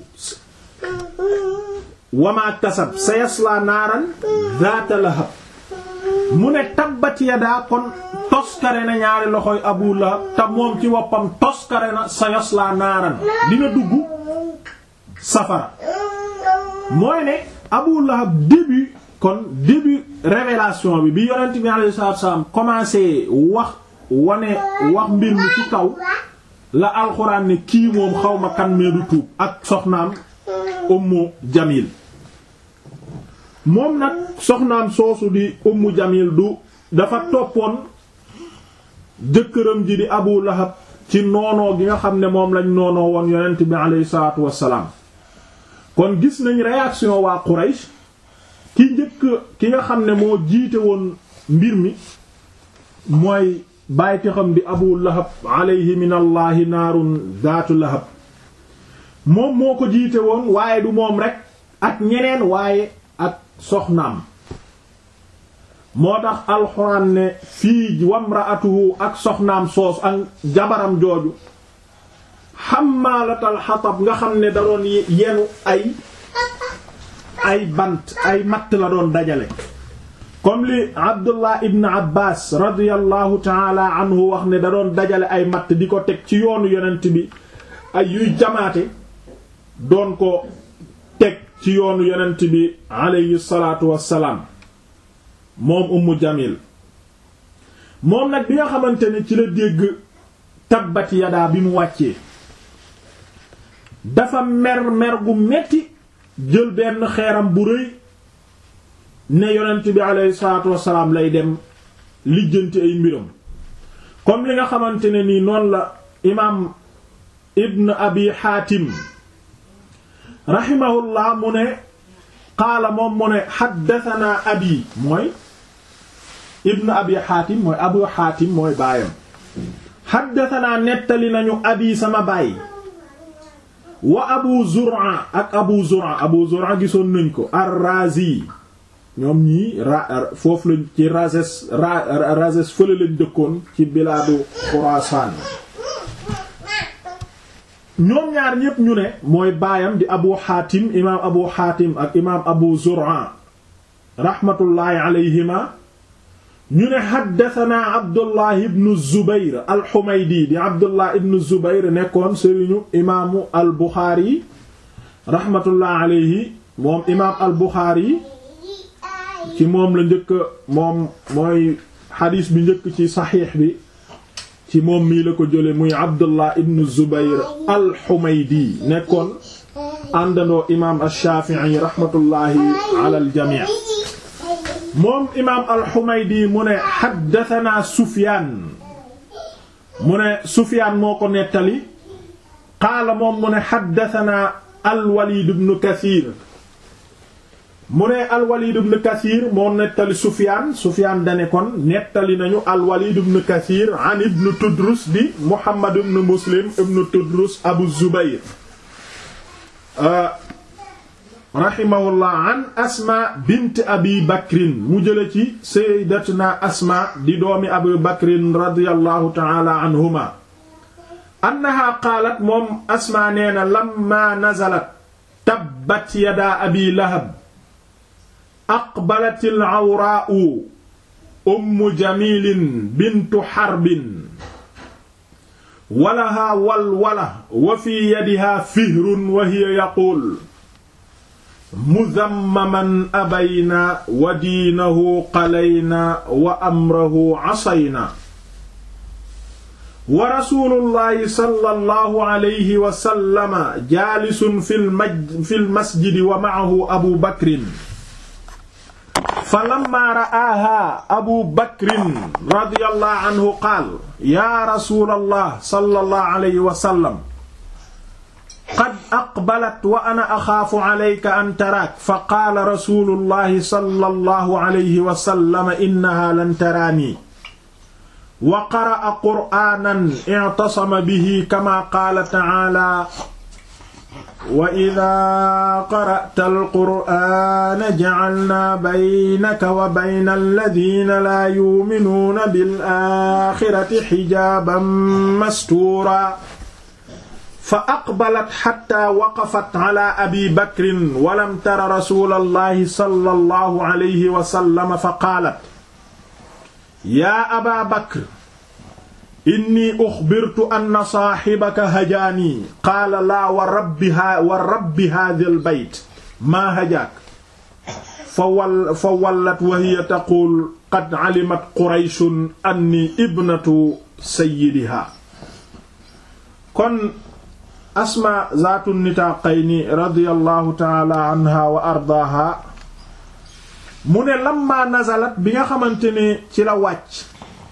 wa ma kasab sayaslaa naaran zaata lahab mu ne tabbat yadaa kon toskare na ñaari loxoy abu lahab te moom ci woppam toskare na sayaslaa naaran dina dugg safara mooy ne abu lahab début kon début révélation bi bi yonent bi alayhi salaatu wasallam commencé wax wane wax mbir mi ci kaw la alxuraan ne kii moom xawma kan mee du tuub ak soxnaam ummu jamil moom nag soxnaam soosu di ummu jamil du dafa toppoon jëkkëram ji di abu lahab ci noonoo gi nga xam ne moom lañ noonoo woon yonent bi alayhi salaatu wassalaam kon gis nañ réaction waa Quraysh ki njëkk ki nga xam ne moo jiite woon mbir mi mooy bàyyiti xam di abu lahab alayhi min allahi naarun zaatu lahab moom moo ko jiite woon waaye du moom rek ak ñeneen waaye ak soxnaam moo tax alxuraan ne fii wamraatuhu ak soxnaam soos ak jabaram jooju xammaalatal xatab nga xam ne da doon yenu ay ay bant ay matt la doon dajale comme li abdullah ibn abbas radiallahu taala anhu wax ne da doon dajale ay matt di ko teg ci yoonu yonent bi ay yuy jamaate doon ko teg ci yoonu yonent bi alayhi salaatu wassalaam moom ummu jamil moom nag bi nga xamante ne ci la dégg tabbat yadaa bi mu wàccee dafa mer mer gu metti jël benn xeeram bu rëy ne yonent bi alayhi salaatu wassalaam lay dem lijjanti ay mbiram comme li nga xamante ne nii noonu la imaam ibn abi xaatim raximahullah mu ne qaala moom mu ne xaddatanaa abi mooy ibn abi xaatim mooy abu xaatim mooy baayam xaddatanaa nettali nañu abi sama baay wa abu zur'a ak abu zur'a abu zur'a gisoon nañ ko ar-razi ñoom ñii ra foofu lañ ci razes razes fële lañ dëkkoon ci bilaadu xuraasaan ñoom ñaar ñépp ñu ne mooy baayam di abu xaatim imaam abu xaatim ak imaam abu zur'a raxmatullaahi alayhima ñu ne xaddatanaa abdullah ibnu zubayr alxumaydi di abdullah ibnu zubayr nekkoon sëriñu imaamu al buxaari raxmatullaahi alayhi moom imaam al buxaari ci moom la njëkk moom mooy xadiis bi njëkk ci saxiix bi ci moom mii la ko jële muy abdullah ibnu zubayr alxumaydi nekkoon àndandoo imaam alshafii raxmatullaahi ala aljamii moom imaam alxumaydi mu ne xaddatanaa sufyaan mu ne sufyaan moo ko nettali qaala moom mu ne xaddatanaa alwaliid ibnu kasiir mu ne alwalid ibn kathir moo nettali sufyaan sufyaan dane kon nettali nañu alwalid ibn kathir an ibn tudrus di muhammad ibn muslim ibn tudrus abu zubayr rahimahullah an asma bint abi bakrin mu jële ci sayyidatuna asma di doomi abi bakrin radiyallahu ta'ala anhuma annaha qaalat moom asma nee na lamma nazalat tabbat yada abi lahab aqbalat al-awraa'u ummu jamilin bintu harbin walaha walwala wa fi yadiha fihrun wa hiya yaquul muzammaman abayna wa diinahu qalayna wa amrahu asayna wa rasulullahi sallallahu alayhi wa sallama jaalisun fil maj fil masjidi wa ma'ahu abu bakrin falamma ra'aaha abu bakrin radiyallahu anhu qaal yaa rasulallah sallallahu alayhi wa sallam qad aqbalat wa ana axaafu alayka an taraak fa qaala rasulullahi sallallahu alayhi wa sallam innaha lan taraanii wa qara'a qur'aanan i'tasama bihi kama qaala ta'aala wa idaa qara'ta al-qur'aana ja'alnaa baynaka wa bayna alladiina laa yu'minuuna bil-aaxirati xijaaban mastuuraa fa aqbalat xattaa waqafat calaa abii bakrin wa lam tara rasuulallaahi sallallaahu alayhi wa sallam fa qaalat yaa abaa bakr inni uxbirtu anna saaxibaka hajaanii qaala laa wa rabbi ha wa rabbi haadhal bayt maa hajaak fa wal fa wallat wa hiya taquul qad calimat qurayshun anni ibnatu sayyidihaa kon asmaa zaatu nitaaqayni radiyallahu taala anha wa ardaaha mu ne lamma nazalat bi nga xamante ne ci la wàcc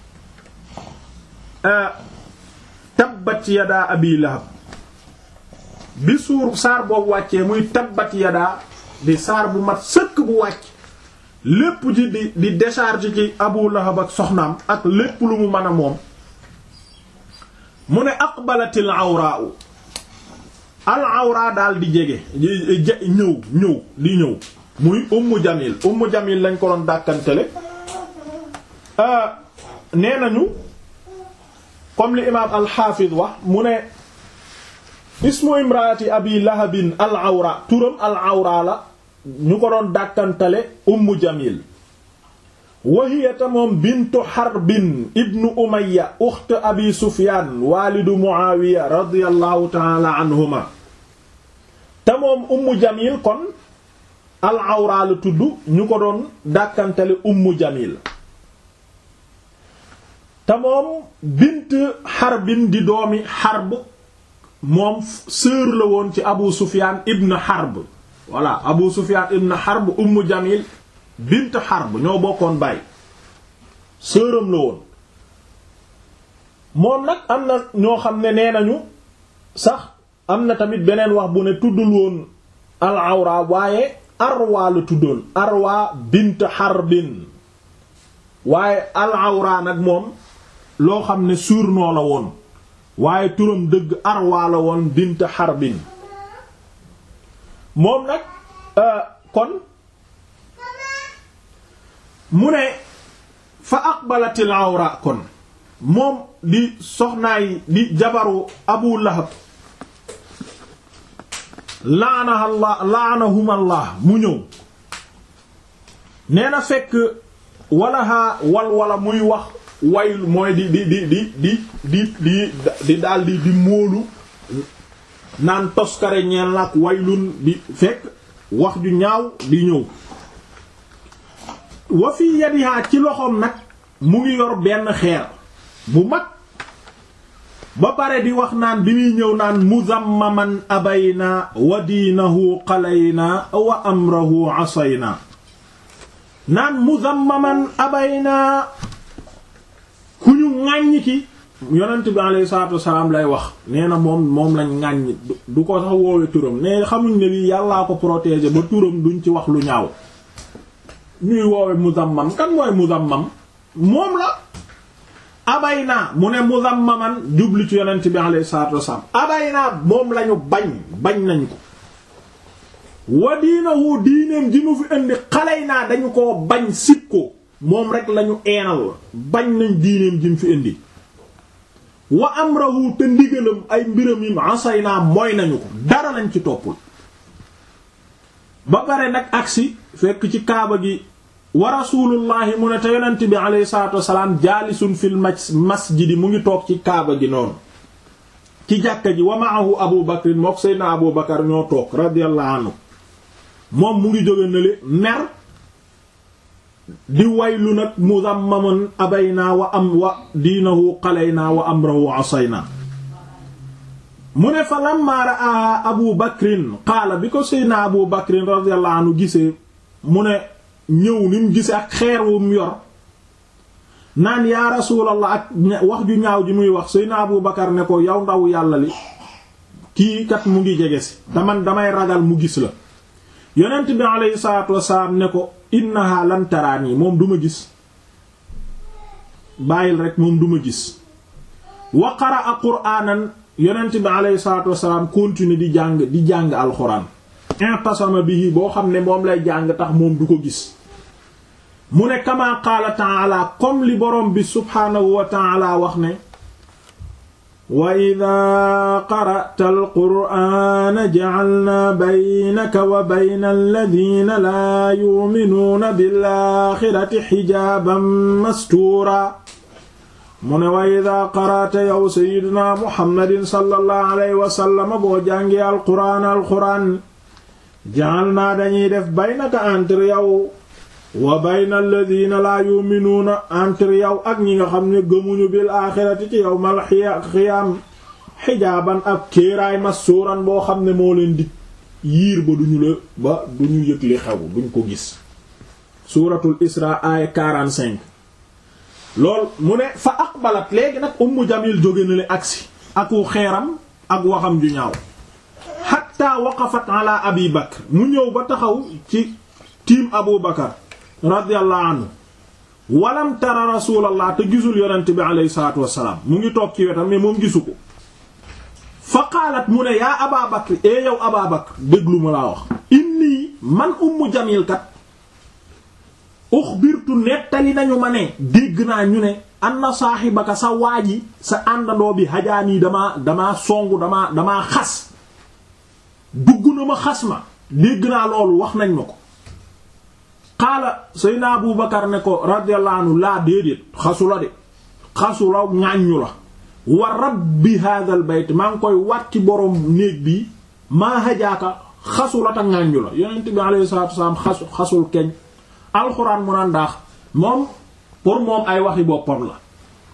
tabbat yadaa abi lahab bi suur saar boobu wàccee muy tabbat yadaa di saar bu mat sëkk bu wàcc lépp ji di di décharge ci abu lahab ak soxnaam ak lépp lu mu mën a moom mu ne aqbalatil awraa al awraa daal di jege ñëw ñëw di ñëw muy ummu jamil ummu jamil lañ ko doon dàkkantele nee nañu comme li imaam alxaafid wax mu ne ismu imraati abi lahabin al awra turam al awra la ñu ko doon dàkkantale ummu jamil wahiyata moom bintu xarbin ibnu umaya uxt abi sufyaan waalidu muawiya radiallahu taala anhuma te moom ummu jamil kon al awra la tudd ñu ko doon dàkkantale ummu jamil te moom bint xarbin di doomi xarb moom sœur la woon ci abu sufyan ibn xarb voilà abu sufyan ibn xarb ummu jamil bint xarb ñoo bokkoon baay sœuram la woon moom nag am na ñoo xam ne nee nañu sax am na tamit beneen wax bu ne tuddul woon al awra waaye arwa la tuddoon arwa bint xarbin waaye al awra nag moom loo xam ne surnom la woon waaye turam dëgg arwa la woon bint xarbin moom nag kon mu ne fa aqbalatil awra kon moom di soxnaay di jabaru abu lahab laanaha allah laanahuma allah mu ñëw nee na fekk walaha wal wala muy wax wayl mooy di di di di di di di di daal di di móolu naan toskare ñeel nag waylun di fekk wax ju ñaaw di ñëw wa fi yadiha ci loxoom nag mu ngi yor benn xeer bu mag ba pare di wax naan bi muy ñëw naan muzammaman abayna wa diinahu qalayna wa amrahu asayna naan muzammaman abayna ku ñu ŋàññ ki yonent bi alayhi salaatu wasalaam lay wax nee na moom moom lañ ŋàññ du ko sax woowe turam ne xamuñ ne lii yàllaa ko protéger ba turam duñ ci wax lu ñaaw ñuy woowe muzammam kan mooy muzammam moom la abayna mu ne muzammaman jubli ci yonent bi alayhi salaatu wasalaam abayna moom lañu bañ bañ nañ ko wa diinahu diineem ji mu fi indi xaley naa dañu ko bañ sib ko moom rek lañu eenal bañ nañ diineem ji mu fi indi wa amrahu te ndigalam ay mbiram yi asay naa mooy nañu ko dara lañ ci toppul ba pare nag agsi fekk ci kaaba gi wa rasulullahi mu ne te yonent bi alayhi salatu wasalaam jaalisun fil masjidi mu ngi toog ci kaaba gi noonu ci jàkka ji wa ma'ahu abu bakrin mook seydna abu bakar ñoo toog radiyallahu anhu moom mu ngi jóge nale mer di waylu nag muzammaman abaynaa wa am wa diinahu qalaynaa wa amrahu asaynaa mu ne fa lamma ra'aa abu bakrin qaala bi ko seydna abu bakrin radiyallahu anhu gisee mu ne ñëw ni mu gisee ak xeer wu mu yor naan yaa rasuulallah ak wax ju ñaaw ji muy wax seydna abu bakar ne ko yow ndaw yàlla li kii kat mu ngi jege si daman damay ragal mu gis la yonent bi aleyhi salaatu wasalaam ne ko innaha lan taraani moom du ma gis bàyyil rek moom du ma gis wa qaraa qur'aanan yonent bi aleyhi salaatu wasalaam continue di jàng di jàng alxuraan intasama bihi boo xam ne moom lay jàng tax moom du ko gis mu ne kama qaala ta'ala comme li borom bi subhaanahu wa ta'ala wax ne wa idaa qara'ta alqur'aana ja'alnaa baynaka wa bayna alladhiina laa yu'minuuna bil-aaxirati xijaaban mastuuraa mu ne wa idaa qara'ta yow sayyidunaa muhammadin sallallahu alayhi wa sallam boo jàngee alqur'aan alqur'aan ja'alnaa dañuy def baynaka entre yow wa bayna alladhina laa yu'minuuna entre yow ak ñi nga xam ne gëmuñu bil aaxirati ci yawmal xiyaam xijaaban ak kéeraay masuuran boo xam ne moo leen di yiir ba duñu la ba duñu yëg li xew duñ ko gis suuratul isra aaya 45 lool mu ne fa aqbalat léegi nag ummu jamil jóge na le agsi aku xeeram ak waxam ju ñaaw hatta waqafat ala abi bakr mu ñëw ba taxaw ci tiim abu bakar radiyallahu anhu walam tara rasulallah te gisul yonent bi alayhi salaatu wassalaam mu ngi toog ci wetam mais moom gisu ko fa qaalat mu ne yaa aba bakr e yow aba bakr déglu ma laa wax inni man ummu jamil kat uxbirtu nettali nañu ma ne dégg naa ñu ne anna saaxibaka sa waaji sa àndandoo bi hajaanii damaa damaa songu damaa damaa xas dugg na ma xas ma dégg naa loolu wax nañ ma ko qaala sayna abu bakar ne ko radiyallahu anhu laa déedéet xasu la de xasu la ŋàññu la wa rabbi hadal bayt maa ngi koy wat ci boroom néeg bi maa hajaaka xasu la ta ŋàññu la yonent bi alayhi salatu wasalaam xasu xasul keñ alxuraan mu naan ndaax moom pour moom ay waxi boppam la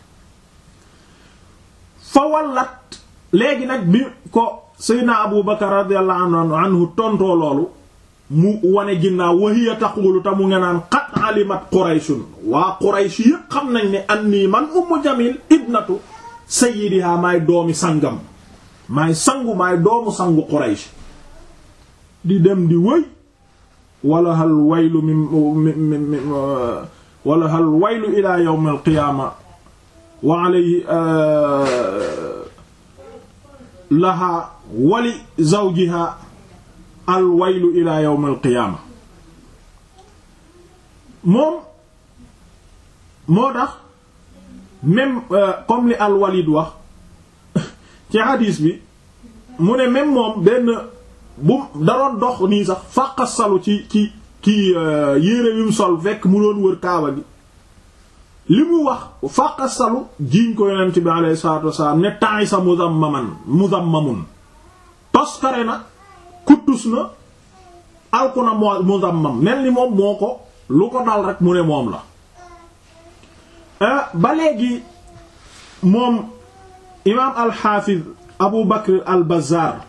fa wallat léegi nag bi ko sayna abu bakar radiyallahu anhu tontoo loolu mu wane ginnaaw wahiya taqulu ta mu nga naan qad alimat qurayshun waa quraysh yépp xam nañ ne annii man ummu jamil ibnatu sayyidiha maay doomi sangam maay sangu maay doomu sangu quraysh di dem di wëy wala hal waylu mi wala hal waylu ila yawm al qiyaama wa alayhi laha wali zawjiha al waylu ila yawm al qiyaama moom moo tax même comme li al walid wax ci hadis bi mu ne même moom benn bu daroon dox nii sax fàqasalu ci ci ci yére yu mu sol fekk mu doon wër kaaba gi li mu wax fàqasalu jiiñ ko yonent bi alayhi salaatu wasalaam ne temps sa muzammaman muzammamun toskare na kuttus na alku na moo muzammam mel ni moom moo ko lu ko dal rek mu ne moom la ba léegi moom imaam alxaafiz abu bakr al bazaar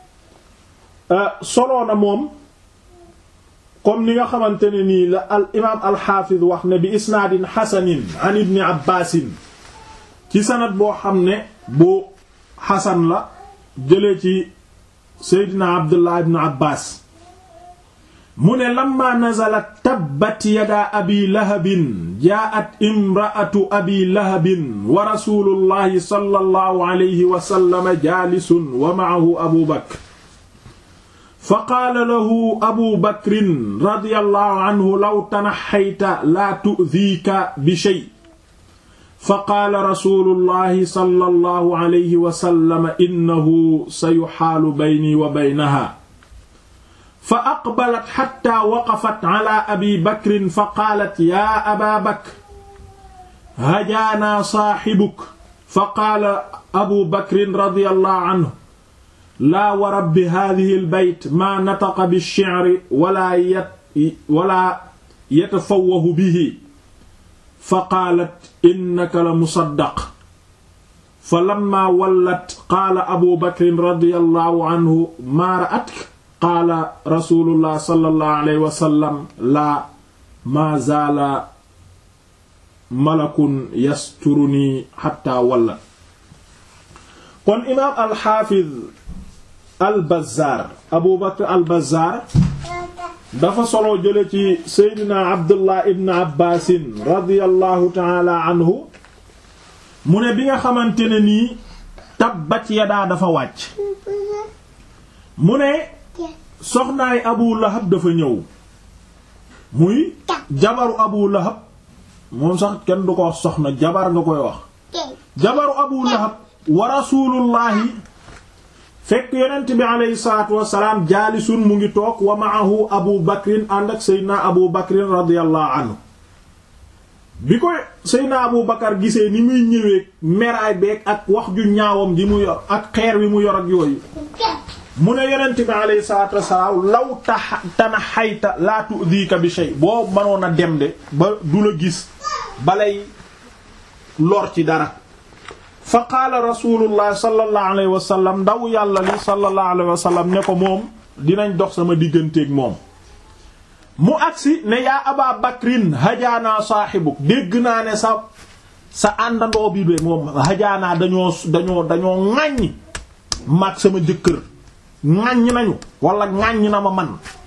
soloo na moom comme ni nga xamante ne nii la al imaam alxaafiz wax ne bi isnaadin xasanin an ibni abbaasin ci sanad boo xam ne bu xasan la jëlee ci seydina abdullah ibn abbas mu ne lamma nazalat tabbat yada abi lahabin jaat imraatu abi lahabin wa rasulullahi sallallahu alayhi wa sallam jaalisun wa ma'ahu abu bakr fa qaala lahu abu bakrin radiyallahu anhu law tanaxayta laa tu'diika bi shay fa qaala rasulullahi sallallahu alayhi wa sallam innahu sayuxaalu bayni wa baynaha fa aqbalat xatta waqafat ala abi bakrin fa qaalat yaa aba bakr hajaanaa saaxibuk fa qaala abu bakrin radiyallahu anhu laa wa rabbi haadihi albayt maa nataqa bish-shi'ri wala yat wala yatafawwahu bihi fa qaalat innaka la musaddaq fa lamma wallat qaala abu bakrin radiyallahu anhu maa ra'atka qaala rasulullah sallallahu alayhi wa sallam laa maa zaala malakun yasturuni xatta wallat kon imaam alxaafiz albazzaar abu bakr albazzaar dafa solo jële ci seydina abdullah ibn abbaasin radiyallahu taala anhu mu ne bi nga xamante ne nii tabbat yadaa dafa wàcc mu ne soxnaay abu lahab dafa ñëw muy jabaru abu lahab moom sax kenn du ko wax soxna jabar nga koy wax jabaru abu lahab wa rasulullahi fekk yonent bi aleyhi salatu wasalaam jaalisun mu ngi toog wa maahu abu bakrin ànd ak seydna abu bakrin radiallahu anhu bi ko seydna abu bakar gisee ni muy ñëwee meraay beeg ak wax ju ñaawam ji mu yor ak xeer wi mu yor ak yooyu mu ne yonent bi aleyhi salatu wasalaam law ta tana xayta laa tu'dika bi shay boo mënoon a dem de ba du la gis balay lor ci dara fa qaala rasulullah sallallahu alayhi wa sallam ndaw yàlla li sallallahu alayhi wa sallam ne ko moom dinañ dox sama digganteeg moom mu agsi ne yaa aba bakrin hajaanaa saaxibuk dégg naa ne sa sa àndandoo bi de moom hajaanaa dañoo dañoo dañoo ŋàññ maag sama jëkkër ŋàññ nañu wala ŋàññ na ma man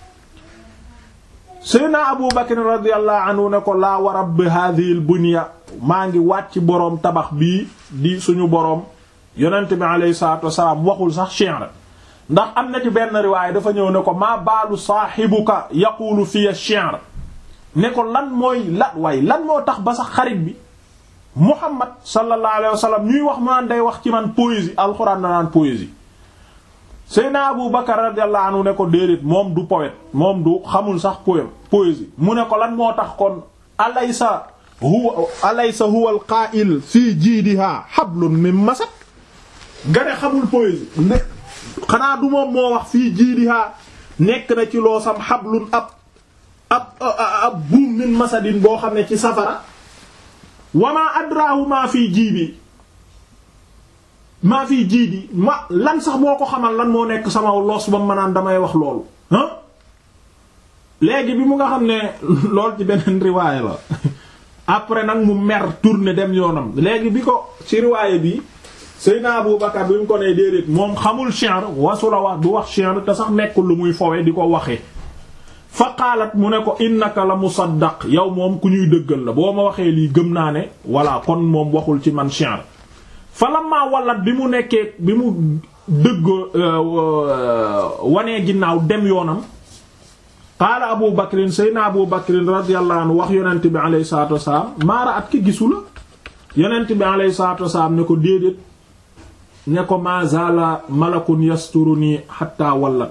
Seydina Abu Bakr radiyallahu anhu ne ko laa wa rabbi hadhihi al bunya maa ngi wàcc boroom tabax bii di suñu boroom yonent bi alayhi salaatu wasalaam waxul sax shi'r ndax am na ci benn riwaay dafa ñëw ne ko maa baalu saahibuka yaqulu fiya shi'r ne ko lan mooy lan waaye lan moo tax ba sax xarit bi Muhammad sallallahu alayhi wa sallam ñuy wax mu naan day wax ci man poésie alxuraan na naan poésie Seydina Abu Bakar radiyallahu anhu ne ko déedéet moom du poète moom du xamul sax poème poésie mu ne ko lan moo tax kon alaysa huwa alaysa huwa al qaa'il fii jiidiha hablun min masad nga ne xamul poésie ne xanaa du moom moo wax fii jiidiha nekk na ci loo sam hablun ab ab ab buum min masadin boo xam ne ci safara wa ma adrahu ma fii jiibi maa fii jiidi ma lan sax boo ko xamal lan moo nekk sama loos ba ma naan damay wax loolu ah léegi bi mu nga xam ne lool ci beneen riwaaya la après nag mu mer tourner dem yoonam léegi bi ko ci riwaaya bi Seydina Abu Bakar bi mu ko nee déedéet moom xamul shi'r wasu la wax du wax shi'r te sax nekkul lu muy fowe di ko waxee fa qaalat mu ne ko innaka la musaddaq yow moom ku ñuy dëggal la boo ma waxee lii gëm naa ne voilà kon moom waxul ci man shi'r falamma wallat bi mu nekkee bi mu dëgg wanee ginnaaw dem yoonam qaala abu bakrin sayna abu bakrin radiyallahu anhu wax yonent bi alayhi salatu wasalaam maara at ki gisu la yonent bi alayhi salatu wasalaam ne ko déedéet ne ko ma zala malakun yasturuni hatta wallat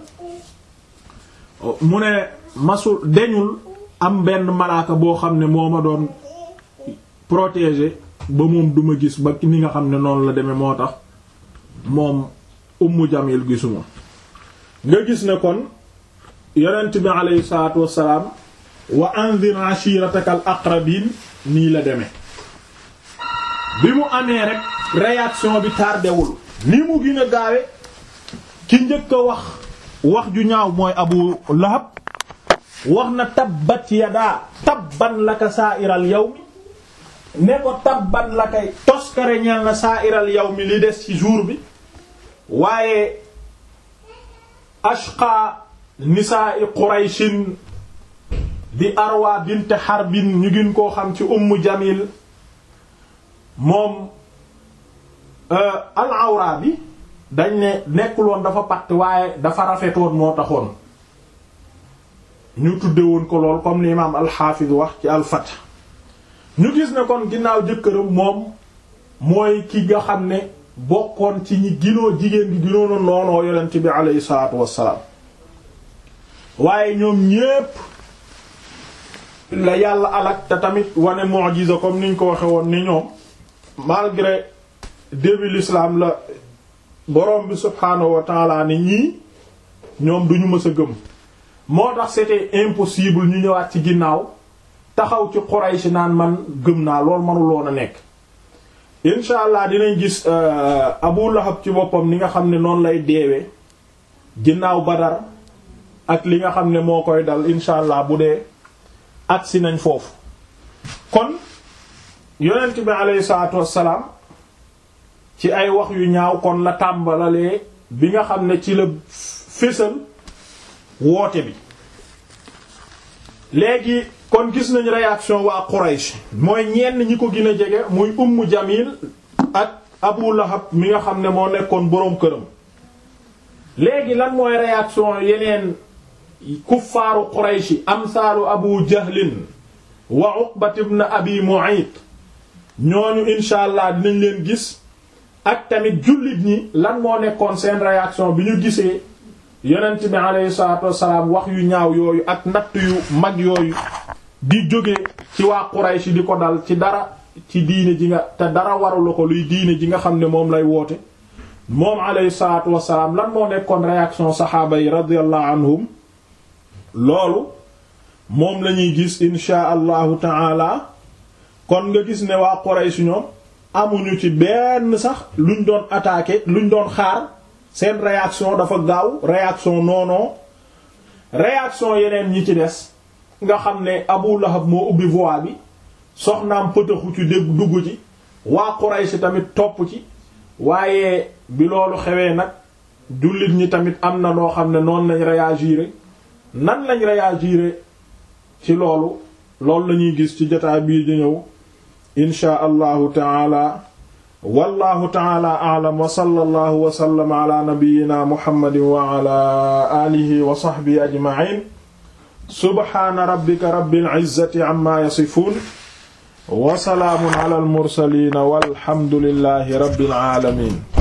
mu ne masul deñul am benn malaaka boo xam ne moo ma doon protéger ba moom duma gis ba ni nga xam ne noonu la demee moo tax moom ummu jamil gisuma nga gis ne kon yonent bi aleyhi salaatu wassalaam wa anzir ashirataka al aqrabin nii la demee bi mu amee rek réaction bi tardewul ni mu gën a gaawe ki njëkk a wax wax ju ñaaw mooy abu lahab wax na tabbat yadaa tabban laka sa'iral yawmi ne ko tabban la kay toskare ñeel na sa'iral yawmi li des ci jour bi waaye ashqa nisaa'i qurayshin di arwa bint harbin ñu gën koo xam ci ummu jamil moom al awra bi dañ ne nekkuloon dafa patt waaye dafa rafetoon moo taxoon ñu tudde woon ko lool comme l'imam al-Hafiz wax ci al-Fath ñu gis ne kon ginnaaw jëkkëram moom mooy ki nga xam ne bokkoon ci ñi ginoo jigéen gi ginoona noonoo yonent bi aleyhi salaatu wassalaam waaye ñoom ñépp la yàlla alak te tamit wane mu'jiza comme niñ ko waxe woon ni ñoom malgré début l'islam la borom bi subhaanahu wa taala ni ñii ñoom duñu mës a gëm moo tax c'était impossible ñu ñëwaat ci ginnaaw taxaw ci Quraysh naan man gëm naa loolu manuloon a nekk incha allah dinañ gis Abu Lahab ci boppam ni nga xam ne noonu lay deewee ginnaaw Badar ak li nga xam ne moo koy dal incha allah bu dee agsi nañ foofu kon yonent bi aleyhi salaatu wassalaam ci ay wax yu ñaaw kon la tàmbalalee bi nga xam ne ci la fésal woote bi léegi kon gis nañ réaction waa Quraysh mooy ñenn ñi ko gën a jege muy Ummu Jamil ak Abu Lahab mi nga xam ne moo nekkoon boroom këram léegi lan mooy réaction yeneen kuffaaru Quraysh amsaalu Abu Jahlin wa Uqbat ibn Abi Mu'ayt ñooñu insha allah dinañ leen gis ak tamit jullit ñi lan moo nekkoon seen réaction bi ñu gisee yonent bi aleyhi salaatu wassalaam wax yu ñaaw yooyu ak natt yu mag yooyu di jóge ci waa Quraysh di ko dal ci dara ci diine ji nga te dara warula ko luy diine ji nga xam ne moom lay woote moom aleyhi salaatu wassalaam lan moo nekkoon réaction saxaaba yi radiyallahu anhum loolu moom lañuy gis insha allahu taala kon nga gis ne waa Quraysh ñoom amuñu ci benn sax luñ doon attaquer luñ doon xaar seen réaction dafa gaaw réaction noonoo réaction yeneen ñi ci des nga xam ne Abu Lahab moo ubbi voie bi soxnaam pëtëxu ci dégg dugg ci waa Quraysh tamit topp ci waaye bi loolu xewee nag jullit ñi tamit am na noo xam ne noonu lañ réagir nan lañ réagir ci loolu loolu lañuy gis ci jotaay bii di ñëw inshaa allahu taala wallahu taala a'lam wa sallallahu wa sallama ala nabiyyina muhammadin wa ala alihi wa sahbihi ajma'in subhana rabbika rabbil izzati amma yasifun wa salaamun ala al mursalin walhamdulillahi rabbil alamin